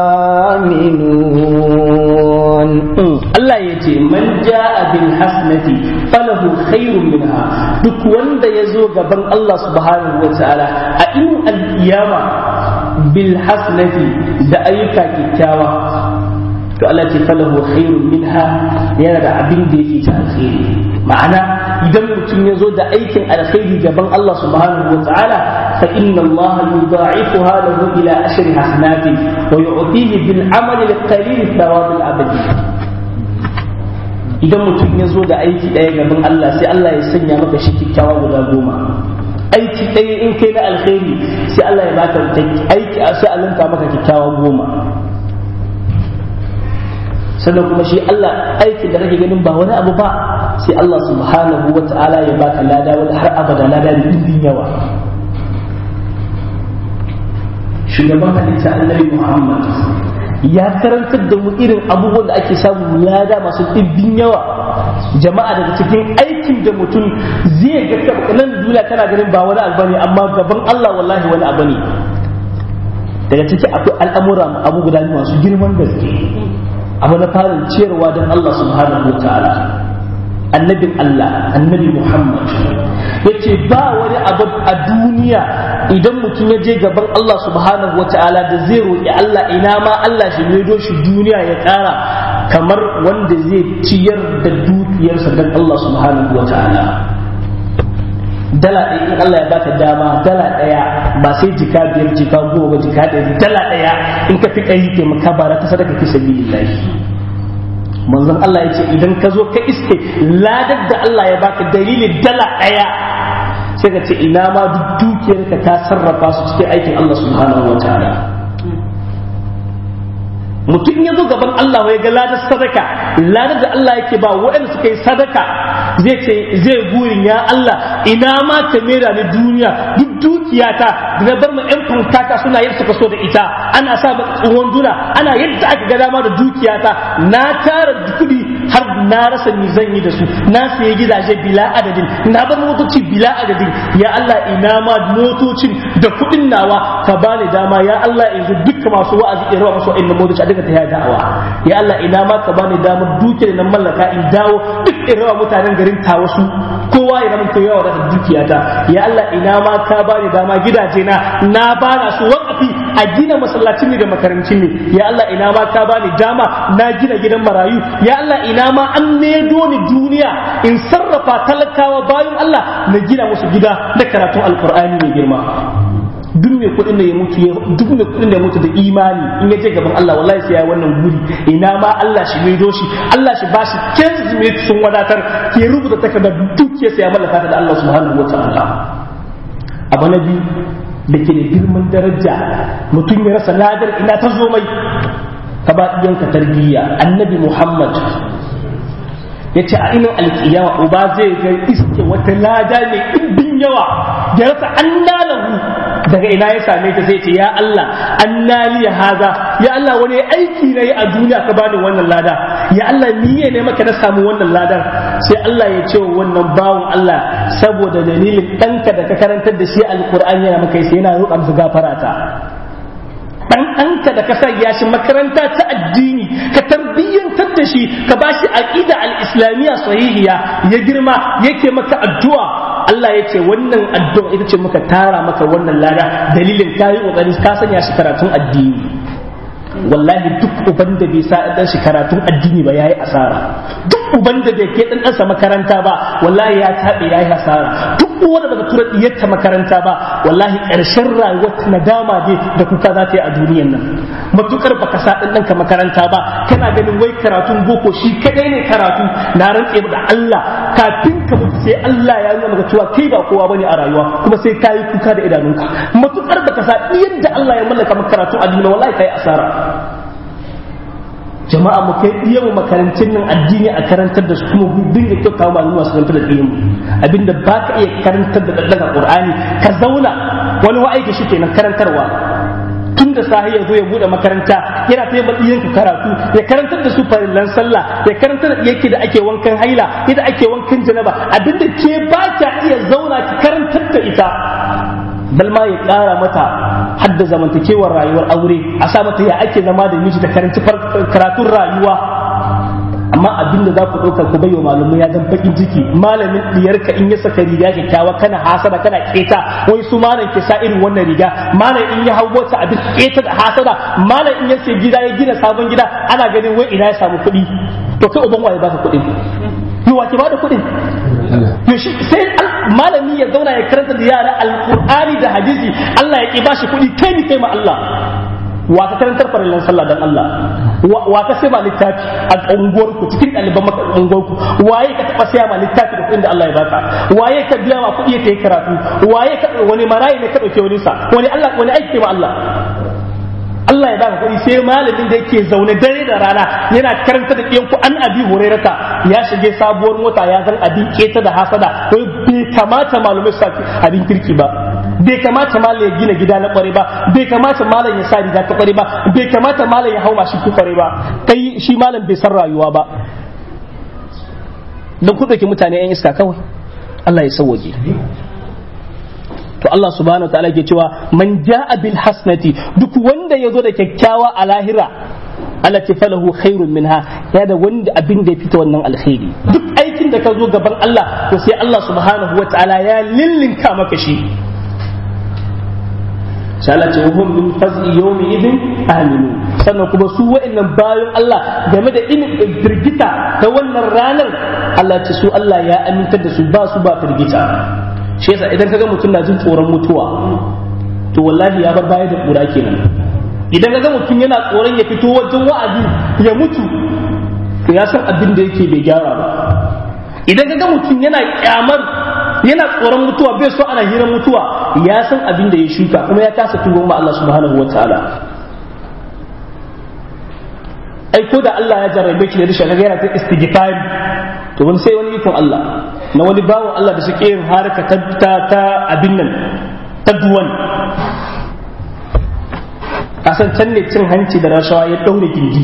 آمنون Allah ya ce man ja'a bil hasanati falahu khairun minha duk wanda ya zo gaban Allah subhanahu wa ta'ala a in al-qiyama bil hasanati da ayyuka kyakkyawa to Allah ce falahu khairun minha yana da abin da yake ta alkhairi ma'ana idan mutum ya zo da aikin alkhairi gaban Allah subhanahu wa ta'ala fa inna Allah yudha'ifuha lahu ila ashri hasanatin wa yu'tihi bil amali al-qalil thawab al-abadi idan mutum ya zo da aiki ɗaya gaban Allah sai Allah ya sanya maka shi kyakkyawa guda goma aiki ɗaya in kai na alkhairi sai Allah ya baka aiki a sai alinka maka kyakkyawa goma sannan kuma shi Allah aiki da kake ganin ba wani abu ba sai Allah subhanahu wa ta'ala ya baka lada wani har abada lada da ɗimbin yawa shugaban halitta annabi Muhammad ya karantar da mu irin abubuwan da ake samu lada masu ɗibbin yawa jama'a daga cikin aikin da mutum zai ga nan duniya kana ganin ba wani abu ne amma gaban Allah wallahi wani abu ne daga ciki akwai al'amura abu guda masu girman gaske abu na farin ciyarwa don Allah subhanahu wa ta'ala annabin Allah annabi Muhammad yace ba wani abu a duniya idan mutum ya je gaban Allah subhanahu wa ta'ala da zai roƙi Allah ina ma Allah shi maido shi duniya ya ƙara kamar wanda zai ciyar da dukiyarsa don Allah subhanahu wa ta'ala dala ɗaya in Allah ya baka dama dala ɗaya ba sai jika biyar jika goma jika ɗaya dala ɗaya in ka fi ƙari taimaka bara ta sadaka fi sabilillahi manzon Allah ya ce idan ka zo ka iske ladar da Allah ya baka dalilin dala ɗaya sai ka ce ina ma duk dukiyarka ta sarrafa su cikin aikin Allah subhanahu wa ta'ala mutum ya zo gaban Allah ya ga ladar sadaka ladar da Allah yake ba waɗanda suka yi sadaka zai ce zai burin ya Allah ina ma ka mera ni duniya duk dukiyata da na bar ma yan fankata suna yin suka so da ita ana sa ba tsohon duna ana yadda aka ga dama da dukiyata na tara kuɗi har na rasa ni zan yi da su na sayi gidaje bila adadin na bar motoci bila adadin ya Allah ina ma motocin da kuɗin nawa ka bani dama ya Allah yanzu dukkan masu wa'azi in rawa masu inda motoci a duka ta da'awa ya Allah ina ma ka bani dama duke da nan mallaka in dawo duk in rawa mutanen garin ta wasu kowa ya zama to yawa da dukiyata ya Allah ina ma ka bani dama gidaje na na bana su wakafi a gina masallacin ne da makarancin ne ya Allah ina ma ka bani dama na gina gidan marayu ya Allah ina ma an nedo ni duniya in sarrafa talakawa bayan Allah na gina musu gida da karatun alkur'ani mai girma duk mai kuɗin da ya mutu duk mai kuɗin da ya mutu da imani in ya je gaban Allah wallahi sai ya wannan guri ina ma Allah shi mai doshi Allah shi bashi kenzi mai sun wadatar ke rubuta takardar dukiyar sai ya mallaka ta da Allah subhanahu wataala abu na biyu da ke da girman daraja mutum ya rasa ladar ina ta zo mai ka ba ɗiyanka tarbiyya annabi Muhammad ya ce a inin alkiyama uba zai ga iske wata lada mai ɗimbin yawa da rasa an lahu daga ina ya same ta zai ce ya Allah an naliya haza ya Allah wani aiki na yi a duniya ka bani wannan lada ya Allah ni ne maka na samu wannan ladar sai Allah ya ce wa wannan bawon Allah saboda dalilin ɗanka da ka karantar da shi alkur'ani yana maka sai yana roƙa musu gafara ta dan ɗanka da ka sanya shi makaranta ta addini ka tarbiyyantar da shi ka ba shi aqida al-islamiyya sahihiya ya girma yake maka addu'a Allah ya ce wannan addu'a ita ce muka tara maka wannan lada dalilin ka yi kokari ka sanya shi karatun addini wallahi duk uban da bai sa dan shi karatun addini ba yayi asara duk uban da bai kai dan ɗansa makaranta ba wallahi ya tabe yayi asara duk wanda baka tura diyarta makaranta ba wallahi ƙarshen rayuwar nadama dai da kuka za ta yi a duniyan nan matukar baka sa dan ɗanka makaranta ba kana ganin wai karatun boko shi kadai ne karatu na rantse da Allah kafin ka mutu sai Allah ya nuna maka cewa kai ba kowa bane a rayuwa kuma sai ka yi kuka da idanunka matukar baka sa yadda Allah ya mallaka maka karatu addini wallahi kai asara jama'a mu kai iya mu makarantun nan addini a karantar da su kuma dinga kyauta wa malama su karantar da ilimi abinda ba ka iya karantar da daga qur'ani ka zauna wani wa'aiki shi kenan karantarwa tun da sahi ya zo ya bude makaranta yana ta yamma ɗiyanka karatu ya karantar da su farillan sallah ya karantar da yake da ake wankan haila yadda ake wankan janaba abinda ke ba ka iya zauna ki karantar da ita bal ma ya ƙara mata hadda zamantakewar rayuwar aure a sa mata ya ake zama da miji da karanci karatun rayuwa amma abin da za ku ɗauka ku bai wa malamai ya dan bakin ciki malamin diyarka in ya saka riga kyakkyawa kana hasada kana keta wai su malam ke sa irin wannan riga malam in ya hau mota abin keta da hasada malam in ya sai gida ya gina sabon gida ana ganin wai ina ya samu kuɗi to kai uban waye baka kuɗin yi wa ke bada kuɗin to shi sai malami ya zauna ya karanta da yara alqur'ani da hadisi Allah ya ki bashi kuɗi kai ni kai ma Allah wa ka karantar farillan sallah dan Allah wa ka sai ma littafi a unguwar ku cikin ɗaliban maka unguwar ku waye ka taɓa saya ma littafi da kuɗin da Allah ya baka waye ka biya ma kuɗi ta yi karatu waye ka wani marayi ne ka ɗauke wani sa wani Allah wani aiki ma Allah Allah ya baka kuɗi sai malamin da yake zaune dare da rana yana karanta da ɗiyanku an abi hurairata ya shige sabuwar mota ya zan abin keta da hasada wai bai kamata malumai su abin kirki ba bai kamata malam ya gina gida na kware ba bai kamata malam ya sa riga ta kware ba bai kamata malam ya hau mashi ku kware ba kai shi malam bai san rayuwa ba don ku ɗauki mutane 'yan iska kawai Allah ya sauwaje to Allah subhanahu wa ta'ala ke cewa man ja'a bil hasnati duk wanda ya zo da kyakkyawa a lahira Allah ce falahu khairun minha ya da wanda abin da ya fita wannan alkhairi duk aikin da ka zo gaban Allah to sai Allah subhanahu wa ta'ala ya lillinka maka shi sai Allah ce hum min fazi yawmi idin aminu sannan kuma su wa'annan bayan Allah game da in firgita ta wannan ranar Allah ce su Allah ya amintar da su ba su ba firgita shi yasa idan kaga mutum na jin tsoron mutuwa to wallahi ya bar baya da kura kenan idan kaga mutum yana tsoron ya fito wajen wa'azi ya mutu to ya san abin da yake bai gyara ba idan kaga mutum yana kyamar yana tsoron mutuwa bai so ana hirar mutuwa ya san abin da ya shuka kuma ya kasa tuba ma Allah subhanahu wataala ai ko da Allah ya jarrabe ki da rashin kaga yana ta istighfar to wani sai wani ikon Allah na wani bawan Allah da suke yin harka ta ta, ta abin nan ta duwan a san can ne cin hanci da rashawa ya daure gindi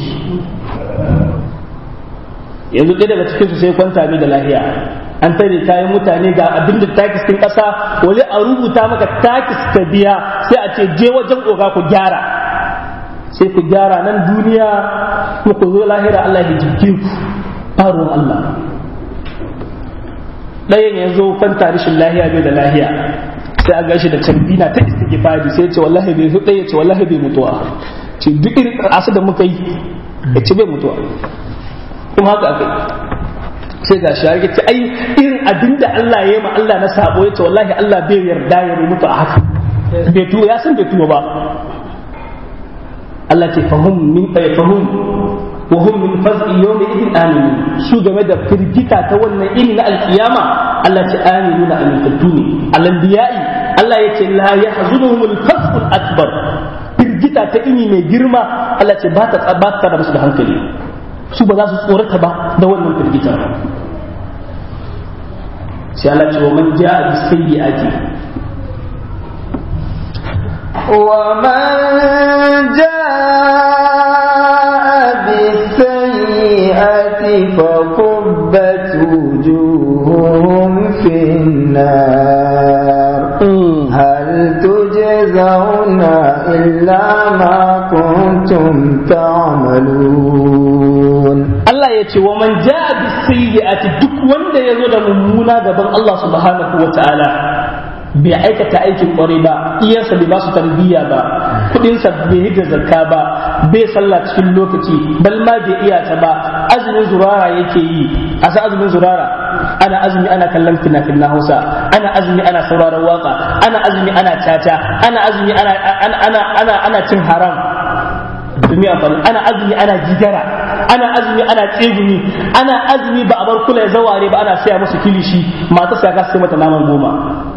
yanzu ɗaya daga cikin su sai kwanta mai da lahiya an tare kayan mutane ga abin da takis ɗin ƙasa wani a rubuta maka takis ka biya sai a ce je wajen oga ku gyara sai ku gyara nan duniya kuma ku zo lahira Allah ya jibge ku faruwar Allah ɗayan ya zo kwanta rashin lahiya bai da lahiya sai a gashi da cambina ta istighfari sai ya ce wallahi bai zo ɗaya ce wallahi bai mutuwa ce duk irin asu da muka yi ya ce bai mutuwa kuma haka aka yi sai ga shi ya ce ai irin abin da Allah ya yi ma Allah na sabo ya ce wallahi Allah bai yarda ya mutu a haka bai tuwo ya san bai tuwo ba Allah ce fahum min fahum wa hum min faz'i yawmi idin aminu su game da firgita ta wannan ini na alkiyama Allah ce aminu na amintattu ne alanbiya'i Allah ya ce la yahzunuhumul fasqul akbar firgita ta ini mai girma Allah ce ba ta ba ta da musu da hankali su ba za su tsorata ba da wannan firgita sai Allah ce wa man ja'a bis sayyi'ati ومن جاء بالسيئة فكبت وجوههم في النار هل تجزون إلا ما كنتم تعملون Allah ya ce wa man ja'a bis sayyi'ati duk wanda ya zo da mummuna gaban Allah subhanahu wa ta'ala bai aikata aikin kwarai ba iyarsa bai ba su tarbiyya ba kudinsa bai yi da zakka ba bai sallah cikin lokaci bal ma bai iya ta ba azumin zurara yake yi a sa azumin zurara ana azumi ana kallon fina-finan hausa ana azumi ana sauraron waka ana azumi ana tata ana azumi ana ana ana ana cin haram domin amfani ana azumi ana jigara ana azumi ana tsegumi ana azumi ba a bar kula ya zaware ba ana saya musu kilishi mata sa ka sai mata naman goma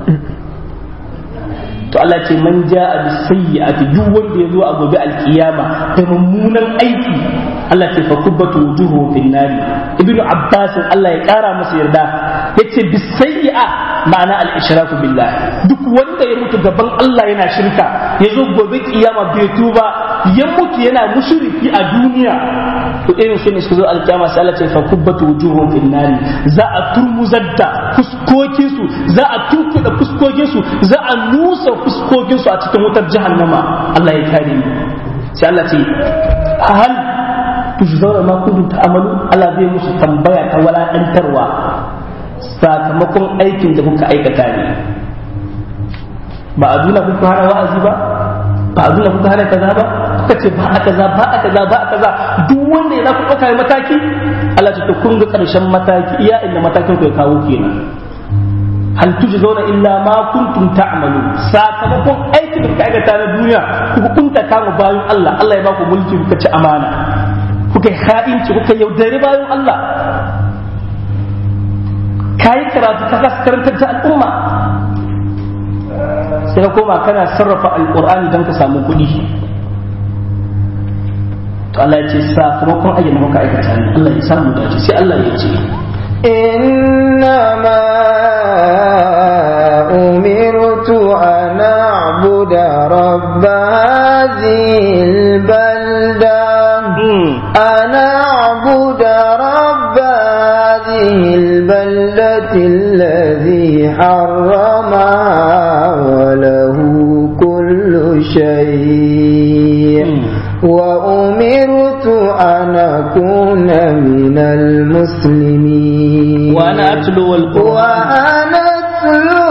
to Allah ce man ja'a bis sayyi'ati duk wanda ya zo a gobe alkiyama da mummunan aiki Allah ce fa kubbatu wujuhu fin nari ibnu abbas Allah ya kara masa yarda yace bis sayyi'a ma'ana al ishraku billah duk wanda ya mutu gaban Allah yana shirka ya zo gobe kiyama bai tuba ya mutu yana mushriki a duniya to irin su ne su zo alkiyama sai Allah ce fa kubbatu wujuhu fin nari za a turmuzar da fuskokinsu za a tunkuda fuskokinsu za a nusa fuskokinsu a cikin wutar jahannama Allah ya kare mu sai Allah ce hal tujzauna ma kuntum ta'malu Allah zai musu tambaya ta walakantarwa sakamakon aikin da kuka aikata ne ba a duna kuka hana wa'azi ba ba a duna kuka hana kaza ba kuka ce ba a kaza ba a kaza ba a kaza duk wanda ya za ku ɗauka mataki Allah ce to kun ga ƙarshen mataki iya inda matakin ku ya kawo kenan hal tujzauna illa ma kuntum ta'malu sakamakon aikin da kuka aikata na duniya kuka kunta kama bayan Allah Allah ya baku mulki kuka ci amana kuka yi ha'inci kuka yaudari bayan Allah kayi karatu ka kasa karantar da al'umma sai ka koma kana sarrafa alqur'ani don ka samu kuɗi to Allah ya ce sakamakon aikin da kuka aikata ne Allah ya samu dace sai Allah ya ce إنما أمرت أن أعبد رب هذه البلدة أن أعبد رب هذه البلدة الذي حرمها وله كل شيء وأمرت أن أكون من المسلمين وأنا أتلو القرآن وأنا أتلو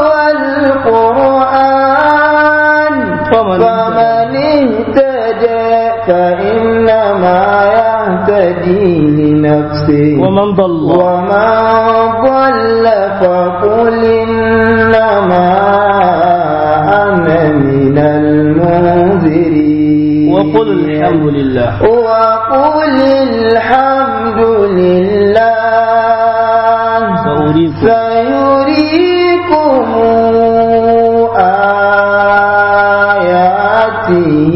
القرآن فمن فمن اهتدى فإنما يهتدي لنفسه ومن ضل ومن ضل فقل إنما أنا من المنذرين وقل الحمد لله وقل الحمد لله سأريكم سيريكم آياته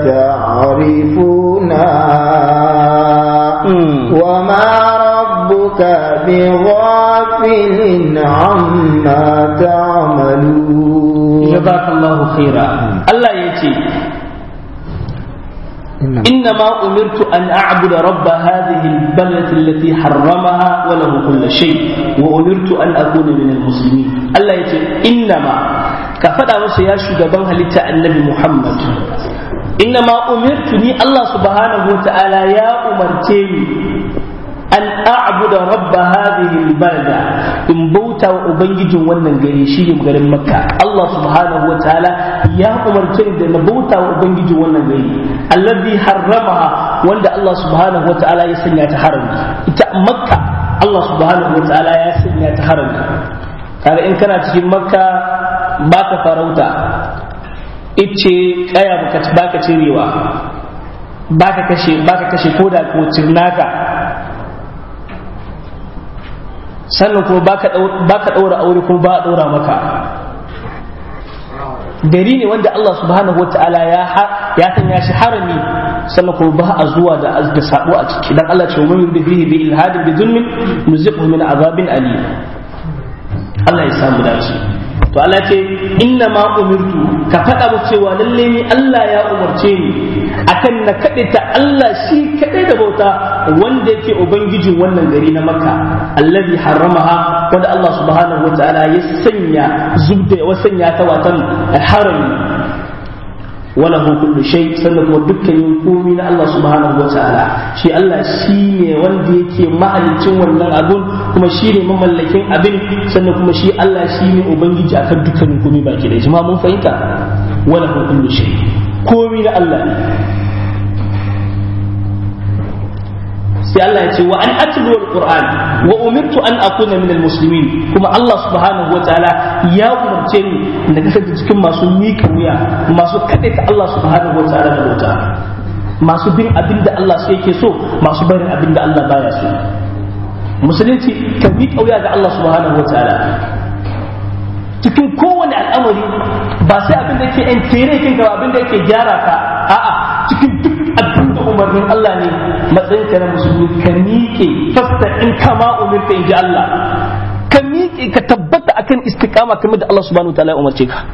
فتعرفونها مم. وما ربك بغافل عما تعملون jazakallahu khaira Allah ya ce إنما أمرت أن أعبد رب هذه البلدة التي حرمها وله كل شيء وأمرت أن أكون من المسلمين الله يقول إنما كفدا مسيا شغبان هلتا النبي محمد إنما أمرتني الله سبحانه وتعالى يا أمرتني an a'buda rabba hadhihi albalda in bauta wa ubangijin wannan gari shine garin makka Allah subhanahu wa ta'ala ya umarce da na bauta wa ubangijin wannan gari alladhi harramaha wanda Allah subhanahu wa ta'ala ya sanya ta harami ita makka Allah subhanahu wa ta'ala ya sanya ta harami kaga in kana cikin makka baka farauta ice kaya baka baka cirewa baka kashe baka kashe koda ko cirnaka sannan kuma ba ka ɗaura aure kuma ba a ɗaura maka gari ne wanda Allah subhanahu wa ta'ala ya sanya shi harami sannan kuma ba a zuwa da da sabo a ciki dan Allah ce wa man yuridu bihi bi ilhadin bi zulmin nuziqhu min azabin alim Allah ya samu dace to Allah ce inna ma umirtu ka faɗa mu cewa lalle ni Allah ya umarce ni akan na kaɗe ta Allah shi kaɗai da bauta wanda yake ubangijin wannan gari na Makka allazi haramaha wanda Allah subhanahu wataala ya sanya zubda wa sanya ta watan harami wala hu kullu shay sannan kuma dukkanin komai na Allah subhanahu wataala shi Allah shi ne wanda yake mahalicin wannan abun kuma shi ne mamallakin abin sannan kuma shi Allah shi ne ubangiji akan dukkanin komai baki da jama'a mun fahimta wala hu kullu shay komai na Allah ne sai Allah ya ce wa an atlu alquran wa umirtu an akuna min almuslimin kuma Allah subhanahu wataala ya umarce ni na kasance cikin masu mika wuya masu kadaita Allah subhanahu wataala da bauta masu bin abin da Allah sai yake so masu barin abin da Allah baya so musulunci ka mika wuya ga Allah subhanahu wataala cikin kowane al'amari ba sai abin da yake entere kinka ba abin da yake gyara ka a'a cikin duk abin da umarnin Allah ne matsayin ka na musulmi ka miƙe fasta in kama umirka in ji Allah ka miƙe ka tabbata akan istiqama kamar da Allah subhanahu wataala ya umarce ka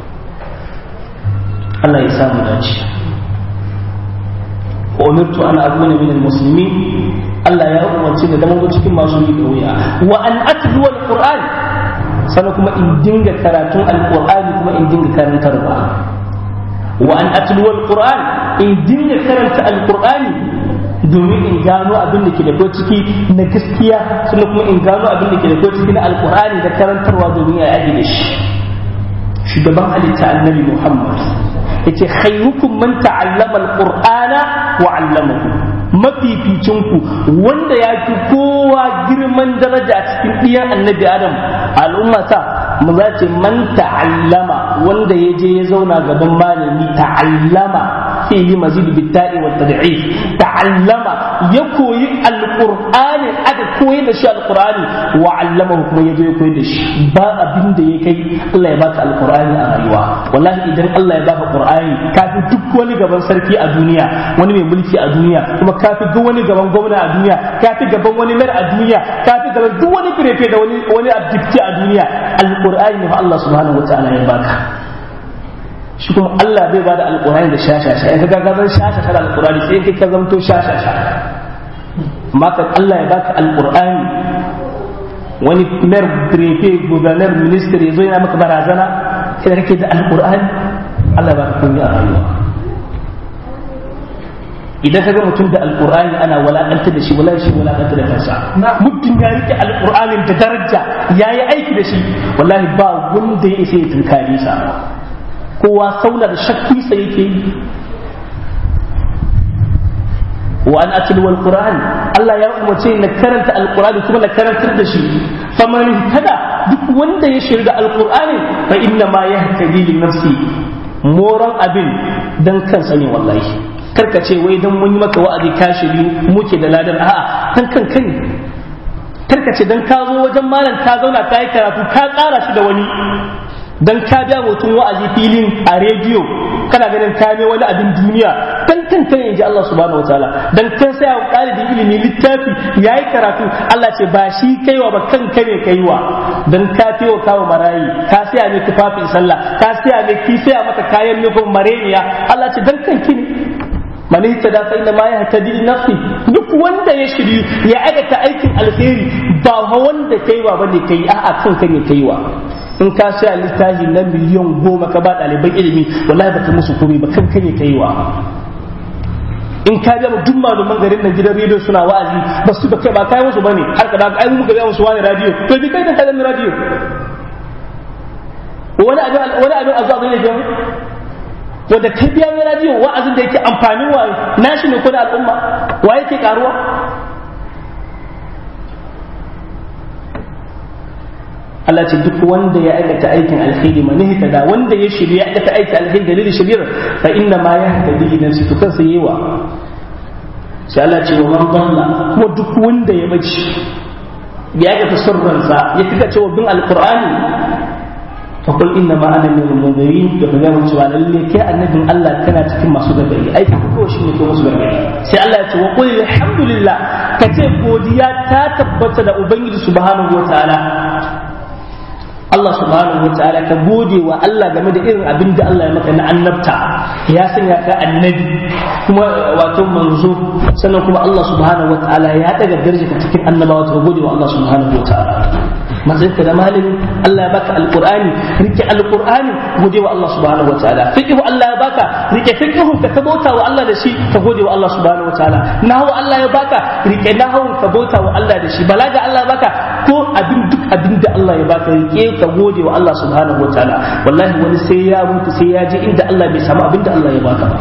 Allah ya samu dace wa umirtu an akuna min almuslimin Allah ya umarce ni da mun cikin masu miƙa wuya wa an atlu alquran sannan kuma in dinga karatun alqur'ani kuma in dinga karantarwa wa an atlu alquran in dinga karanta alqur'ani domin in gano abin da ke da ciki na gaskiya sannan kuma in gano abin da ke da ciki na alqur'ani da karantarwa domin ya yi da shi shugaban halitta annabi muhammad yace khairukum man ta'allama alqur'ana wa 'allamahu mafificinku wanda ya fi kowa girman daraja a cikin ɗiyan annabi adam al'ummata mu za ce man ta'allama wanda ya je ya zauna gaban malami ta'allama fihi mazid bitta'i wa tad'if ta'allama ya koyi alqur'ani aka koyi da shi alqur'ani wa 'allamahu kuma ya je ya koyi da shi ba abin da ya kai Allah ya baka alqur'ani a rayuwa wallahi idan Allah ya baka qur'ani kafi duk wani gaban sarki a duniya wani mai mulki a duniya kuma kafi duk wani gaban gwamna a duniya kafi gaban wani mayar a duniya kafi gaban duk wani firefe da wani wani abdikti a duniya alqur'ani ne fa Allah subhanahu wataala ya baka shi kuma Allah bai bada alqur'ani da shashasha in ka ga zan shashasha da alqur'ani sai kai ka zamto shashasha maka Allah ya baka alqur'ani wani mayar firefe gubernar ministry yazo yana maka barazana sai kake da alqur'ani Allah ba ka kunya a rayuwa idan ka ga mutum da alkur'ani ana walakanta da shi wala shi walakanta da kansa mutum ya rike alkur'anin da daraja ya yi aiki da shi wallahi ba wanda ya isa ya tunkare sa kowa sauna da shakki sa yake yi wa an atlu alquran Allah ya umarce na karanta alqur'ani kuma na karantar da shi faman tada duk wanda ya shirga alqur'ani fa inna ma yahtadi li nafsi moran abin dan kansa ne wallahi karka ce wai dan mun yi maka wa'azi ka shiri muke da ladan a'a kan kan kai karka ce dan ka zo wajen malam ka zauna ka yi karatu ka ƙara shi da wani dan ka biya mutum wa'azi filin a rediyo kana ganin ka ne wani abin duniya dan kanka ne inji Allah subhanahu wataala dan kan sai ɗalibin ilimi littafi yayi karatu Allah ce ba shi kaiwa ba kanka ne kaiwa dan ka tewa kawo marayi ka saya ne tufafin sallah ka saya ne ki saya mata kayan nufin mareniya Allah ce dan kanki ne man ihtada fa inna ma yahtadi li nafsi duk wanda ya shiryu ya aikata aikin alheri ba wanda kaiwa bane kai a'a kanka ne kaiwa in ka saya littafi na miliyan goma ka ba ɗaliban ilimi wallahi baka musu komai ba kanka ne kaiwa in ka ga duk malaman garin nan gidan rediyo suna wa'azi ba su da kai ba kai musu bane har ka da ai mu ga musu wani radio to bi kai da kalan radio wani abin wani abin azu abin ne wanda kai biya mai radio wa'azin da yake amfanin wa nashi ne ko da al'umma wa yake karuwa Allah ce duk wanda ya aikata aikin alheri man da wanda ya shirya ya aikata aikin alheri dalilin shiryar fa inna ma yahtadi nafsi to kansa yewa sai Allah ce wa man dalla kuma duk wanda ya bace ya aikata sirransa ya kika cewa bin alqur'ani fa qul inna ma ana min al-munzirin da kaga mun cewa lalle kai annabin Allah kana cikin masu gargadi aikin ko shi ne ko musu gargadi sai Allah ya ce wa qul alhamdulillah kace godiya ta tabbata da ubangiji subhanahu wataala Allah subhanahu wa ta'ala ka gode wa Allah game da irin abin da Allah ya maka na annabta ya sanya ka annabi kuma wato manzo sannan kuma Allah subhanahu wa ta'ala ya daga daraja ka cikin annabawa ka gode wa Allah subhanahu wa ta'ala matsayin ka da malami Allah ya baka alqur'ani rike alqur'ani gode wa Allah subhanahu wa ta'ala fiqhu Allah ya baka rike fiqhu ka tabauta wa Allah da shi ka gode wa Allah subhanahu wa ta'ala nahwu Allah ya baka rike nahwu ka bauta wa Allah da shi balaga Allah ya baka ko abin duk abin da Allah ya baka rike ka gode wa Allah subhanahu wataala wallahi wani sai ya mutu sai ya je inda Allah bai samu abin da Allah ya baka ba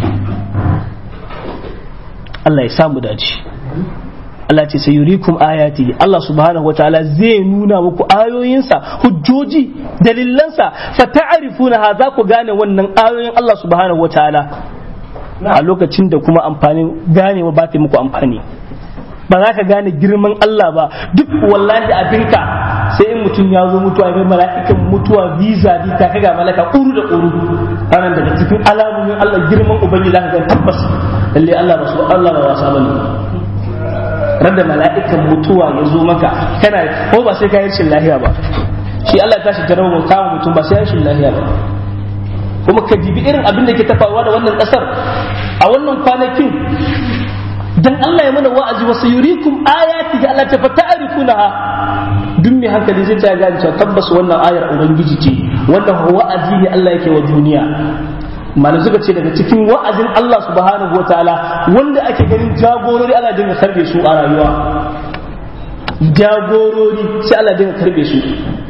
Allah ya samu dace Allah ce sai yurikum ayati Allah subhanahu wataala zai nuna muku ayoyinsa hujjoji dalilansa fa ta'rifuna za ku gane wannan ayoyin Allah subhanahu wataala a lokacin da kuma amfanin ganewa ba ta muku amfani ba za ka gane girman Allah ba duk wallahi abinka sai in mutum ya zo mutuwa mai mala'ikan mutuwa visa bi ta kaga malaka ƙuru da ƙuru ranar daga cikin alamomin Allah girman ubangiji za ka ga tabbas lalle Allah ba su Allah ba wasa bane rada mala'ikan mutuwa ya zo maka kana ko ba sai ka yi rashin lahiya ba shi Allah ya tashi jarabar kama mutum ba sai ya rashin lahiya ba kuma ka dibi irin abin da ke tafawa da wannan kasar a wannan kwanakin dan Allah ya mana wa'azi wasu yurikum ayati ga Allah ta fata'rifunaha duk mai hankali zai ta gane cewa tabbas wannan ayar ubangiji ce wannan wa'azi ne Allah yake wa duniya malam suka ce daga cikin wa'azin Allah subhanahu wataala wanda ake ganin jagorori Allah dinga karbe su a rayuwa jagorori sai Allah dinga karbe su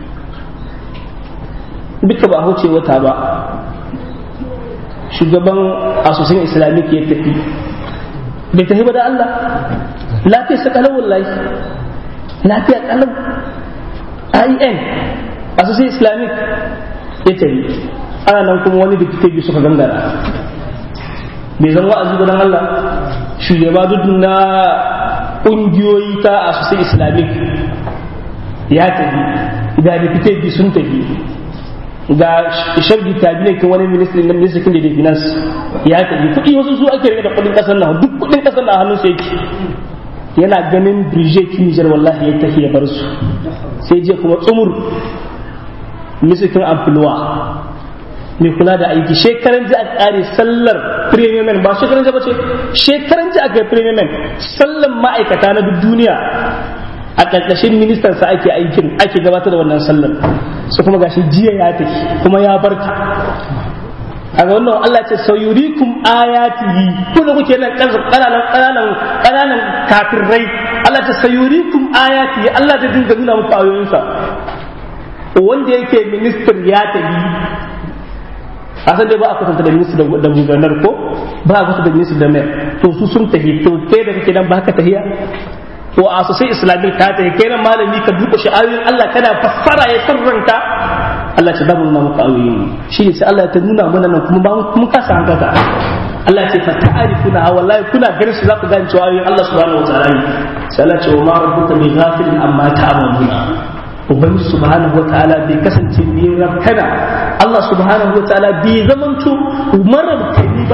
duka ba huce wata ba shugaban asusun islamic ya tafi bai tafi ba da Allah lafiya sa kalau wallahi lafiya kalau IN asusun islamic ya tafi ana nan kuma wani da biyu suka gangara bai zan wa'azi ba dan Allah shugaba duk na ƙungiyoyi ta asusun islamic ya tafi ga da biyu sun tafi ga shargi tabi ne wani ministry na ministry da finance ya tafi kuɗi wasu su ake rike da kuɗin ƙasar nan duk kuɗin ƙasar nan hannun sai yake yana ganin Bridget Niger wallahi ya tafi ya bar su sai je kuma tsumur ministry amfulwa mai kula da aiki shekaran ji a ƙare sallar premium men ba shekaran ji ba ce shekaran ji a kai premium men sallar ma'aikata na duk duniya a ƙarƙashin ministan sa ake aikin ake gabatar da wannan sallar su kuma gashi jiya ya tafi kuma ya barka a ga wannan Allah ce sayurikum ayatihi ku da kuke nan kananan kananan kananan kafirai Allah ce sayurikum ayatihi Allah zai dinga nuna muku ayoyinsa wanda yake minister ya tafi a san dai ba a kwatanta da minister da gubernar ko ba a kwatanta da minister da mayor to su sun tafi to kai da kake nan ba ka tafiya to a sosai islamic ka ta kai nan malami ka duka shi ayoyin Allah kana fassara ya sirranta Allah ce babu nuna maka ayoyin shi ne sai Allah ya ta nuna mana nan kuma ba mun kasa hankaka Allah ce fa ta'arifuna wallahi kuna ganin su za ku gane cewa ayoyin Allah subhanahu wa ta'ala ne sai Allah ce wa ma rabbuka bi ghafilin amma ta'maluna ubangiji subhanahu wa ta'ala bai kasance mai rabkana Allah subhanahu wa ta'ala bai zamanto marabtani ba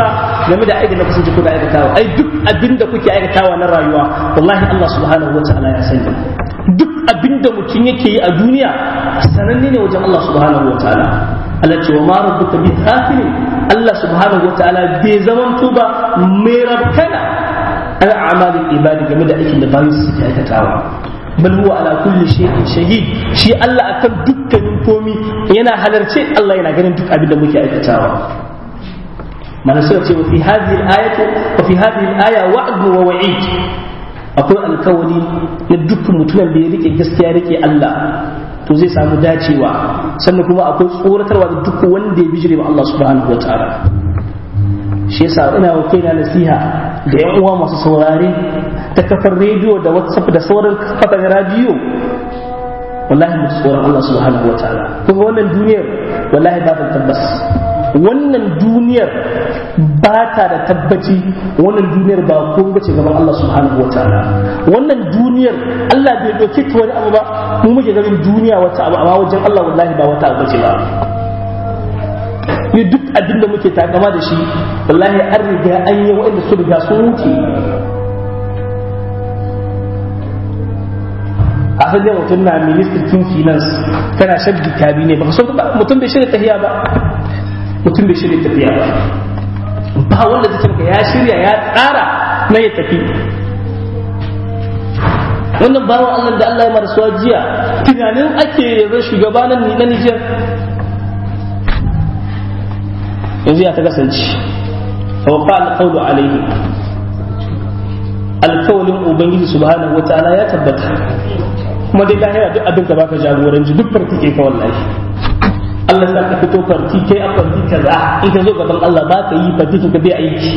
game da aikin da kusanci kuna aikatawa ai duk abin da kuke aikatawa na rayuwa wallahi Allah subhanahu wa ta'ala ya sani duk abin da mutum yake yi a duniya sananne ne wajen Allah subhanahu wa ta'ala Allah ce wa ma rabbuka bi ghafilin Allah subhanahu wa ta'ala bai zamanto ba mai rabkana an a'malin ibadi game da aikin da bayan suke aikatawa bal huwa ala kulli shay'in shahid shi Allah akan dukkanin komi yana halarce Allah yana ganin duk abin da muke aikatawa mana suka ce fi hadhihi al-ayati wa fi hadhihi al-aya wa'd wa wa'id akwai alkawari na dukkan mutumin da ya rike gaskiya rike Allah to zai samu dacewa sannan kuma akwai tsoratarwa da duk wanda ya bijire wa Allah subhanahu wa ta'ala shi yasa ina wa kaina nasiha da yan uwa masu saurare ta kafar rediyo da whatsapp da sauran kafar radiyo wallahi mu tsoron Allah subhanahu wa ta'ala kuma wannan duniyar wallahi ba ta tabbas wannan duniyar ba ta da tabbaci wannan duniyar ba ko bace gaban Allah subhanahu wa ta'ala wannan duniyar Allah bai dauke ta wani abu ba mu muke ganin duniya wata abu amma wajen Allah wallahi ba wata abu bace ba ni duk abin da muke takama da shi wallahi an riga an yi wa'anda su riga sun wuce a hajjar mutum na ministan finance kana shaddi kabi ne baka son mutum bai shirya tafiya ba mutum bai shirya tafiya ba ba wanda zai maka ya shirya ya tsara na ya tafi wannan bawan Allah da Allah ya marasuwa jiya tunanin ake yanzu shugabanin na Nijar yanzu ya ta kasance fawqa alqawlu alaihi alkawalin ubangiji subhanahu wataala ya tabbata kuma dai lahira duk abin ka baka jagoranci duk farki ke ka wallahi Allah sa ka fito farti kai a farti kaza in ka zo gaban Allah ba ka yi farti ka bai aiki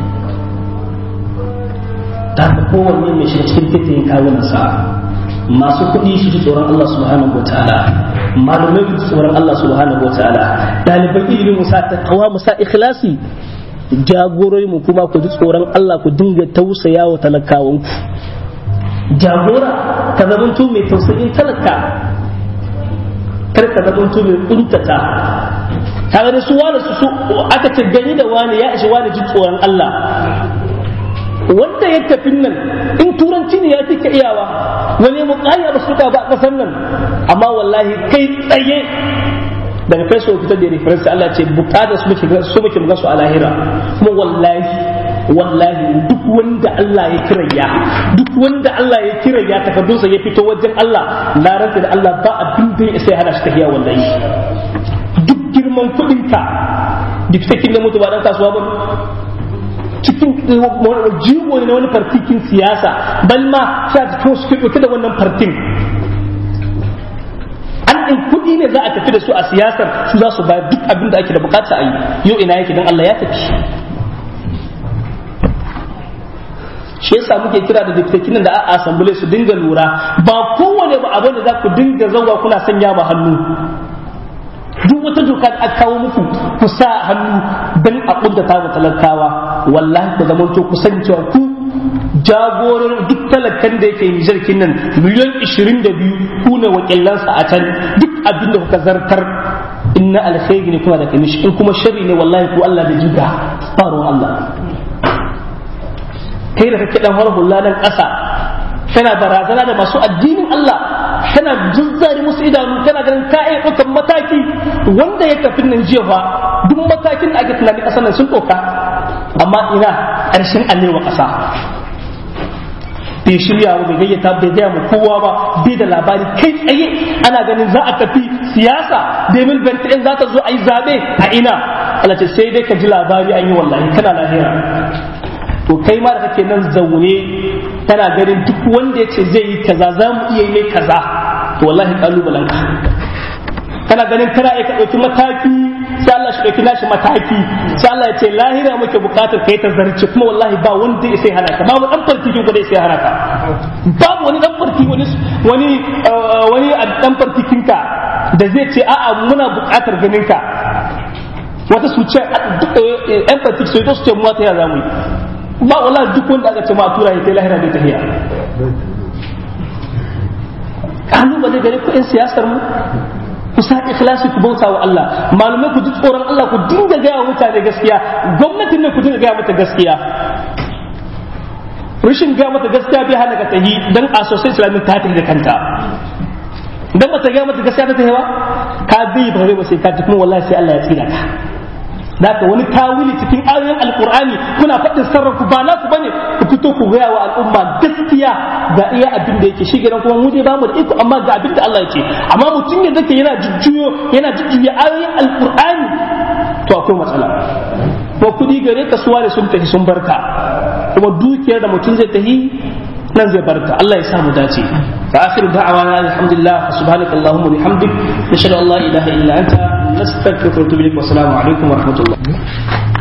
ta ka kowanne mai shiga cikin fitin kawunan sa masu kuɗi su ji tsoron Allah subhanahu wa ta'ala malumai su tsoron Allah subhanahu wa ta'ala ɗaliban ilimin musa ta kawa musa ikhlasi jagorori mu kuma ku ji tsoron Allah ku dinga tausaya wa talakawanku jagora ka zamanto mai tausayin talaka kar ka zamanto mai kuntata kaga da su wani su aka ce gani da wani ya ishi wani ji tsoron Allah wanda ya tafi nan in turanci ne ya fi ka iyawa wani mukaya ba su ba a kasar nan amma wallahi kai tsaye daga facebook fitar da reference Allah ce bukatar su muke su muke muga su a lahira kuma wallahi wallahi duk wanda Allah ya kiraya duk wanda Allah ya kiraya takardunsa ya fito wajen Allah na rantsa da Allah ba abin da ya sai hana shi tafiya wallahi duk girman kuɗinka duk sakin da mutu ba dan kasuwa ba cikin jigo ne na wani fartikin siyasa bal ma sha cikin su ɗauke da wannan fartin an ɗin kuɗi ne za a tafi da su a siyasar su za su bayar duk abin da ake da bukata a yi yau ina yake don Allah ya tafi shi yasa muke kira da diktakin da a asambule su dinga lura ba kowane ba abin da za ku dinga zauwa kuna sanya ma hannu duk wata doka da aka kawo muku ku sa hannu don a kuntata wa talakawa wallahi ku zama to ku san cewa ku jagoran duk talakan da yake nijarkin nan miliyan 22 ku ne wakilansa a can duk abin da kuka zartar inna alkhairi ne kuma da kamishi in kuma sharri ne wallahi ku Allah da jiga faruwar Allah kai da kake dan har hulla nan ƙasa kana barazana da masu addinin Allah kana juzzari musu idanu kana ganin ka iya ɗaukan mataki wanda ya tafi nan jiya fa duk matakin da ake tunani ƙasar nan sun ɗauka amma ina ƙarshen alewa ƙasa bai shirya wa bai gayyata bai gaya mu kowa ba bai da labari kai tsaye ana ganin za a tafi siyasa domin bentin za ta zo a yi zaɓe a ina Allah ce sai dai ka ji labari an yi wallahi kana lahira to kai ma da kake nan zaune kana ganin duk wanda ya ce zai yi kaza za mu iya yi kaza to wallahi kalubalen ka kana ganin kana iya ka ɗauki mataki sai Allah shi ɗauki nashi mataki sai Allah ya ce lahira muke buƙatar kai ta zarce kuma wallahi ba wanda ya sai hana ka babu dan farki ko da sai hana ka babu wani dan farki wani wani wani dan farkikinka da zai ce a'a muna buƙatar ganin ka wata su ce yan farki su to su ce mu ta ya zamu yi ba wallahi duk wanda aka ce ma tura ya kai lahira bai tafiya kalubale gare ku yan siyasar mu ku sa ikhlasi ku bauta wa Allah malumai ku ji tsoron Allah ku dinga gaya wa mutane gaskiya gwamnatin ne ku dinga gaya mata gaskiya rashin gaya mata gaskiya bai hana ka tahi dan a sosai islamic ta tafi da kanta dan ba ta gaya mata gaskiya ta tafi ba ka bi ba ba sai ka tafi kuma wallahi sai Allah ya tsira ka Daka wani tawili cikin ayoyin alkur'ani kuna faɗin sarrafa ba naku bane ku fito ku gaya wa al'umma gaskiya ga iya abin da yake shi gidan kuma mu dai bamu da iko amma ga abin da Allah yake amma mutum ne zake yana jujjuyo yana jujjuya ayoyin alkur'ani to akwai matsala ko kudi gare ka suwa da sun tafi sun barka kuma dukiyar da mutum zai tafi nan zai barka Allah ya samu dace fa akhiru da'wana alhamdulillah subhanaka allahumma bihamdik nashhadu an la ilaha illa anta nastaghfiruka wa natubu ilaik wa assalamu alaikum wa rahmatullah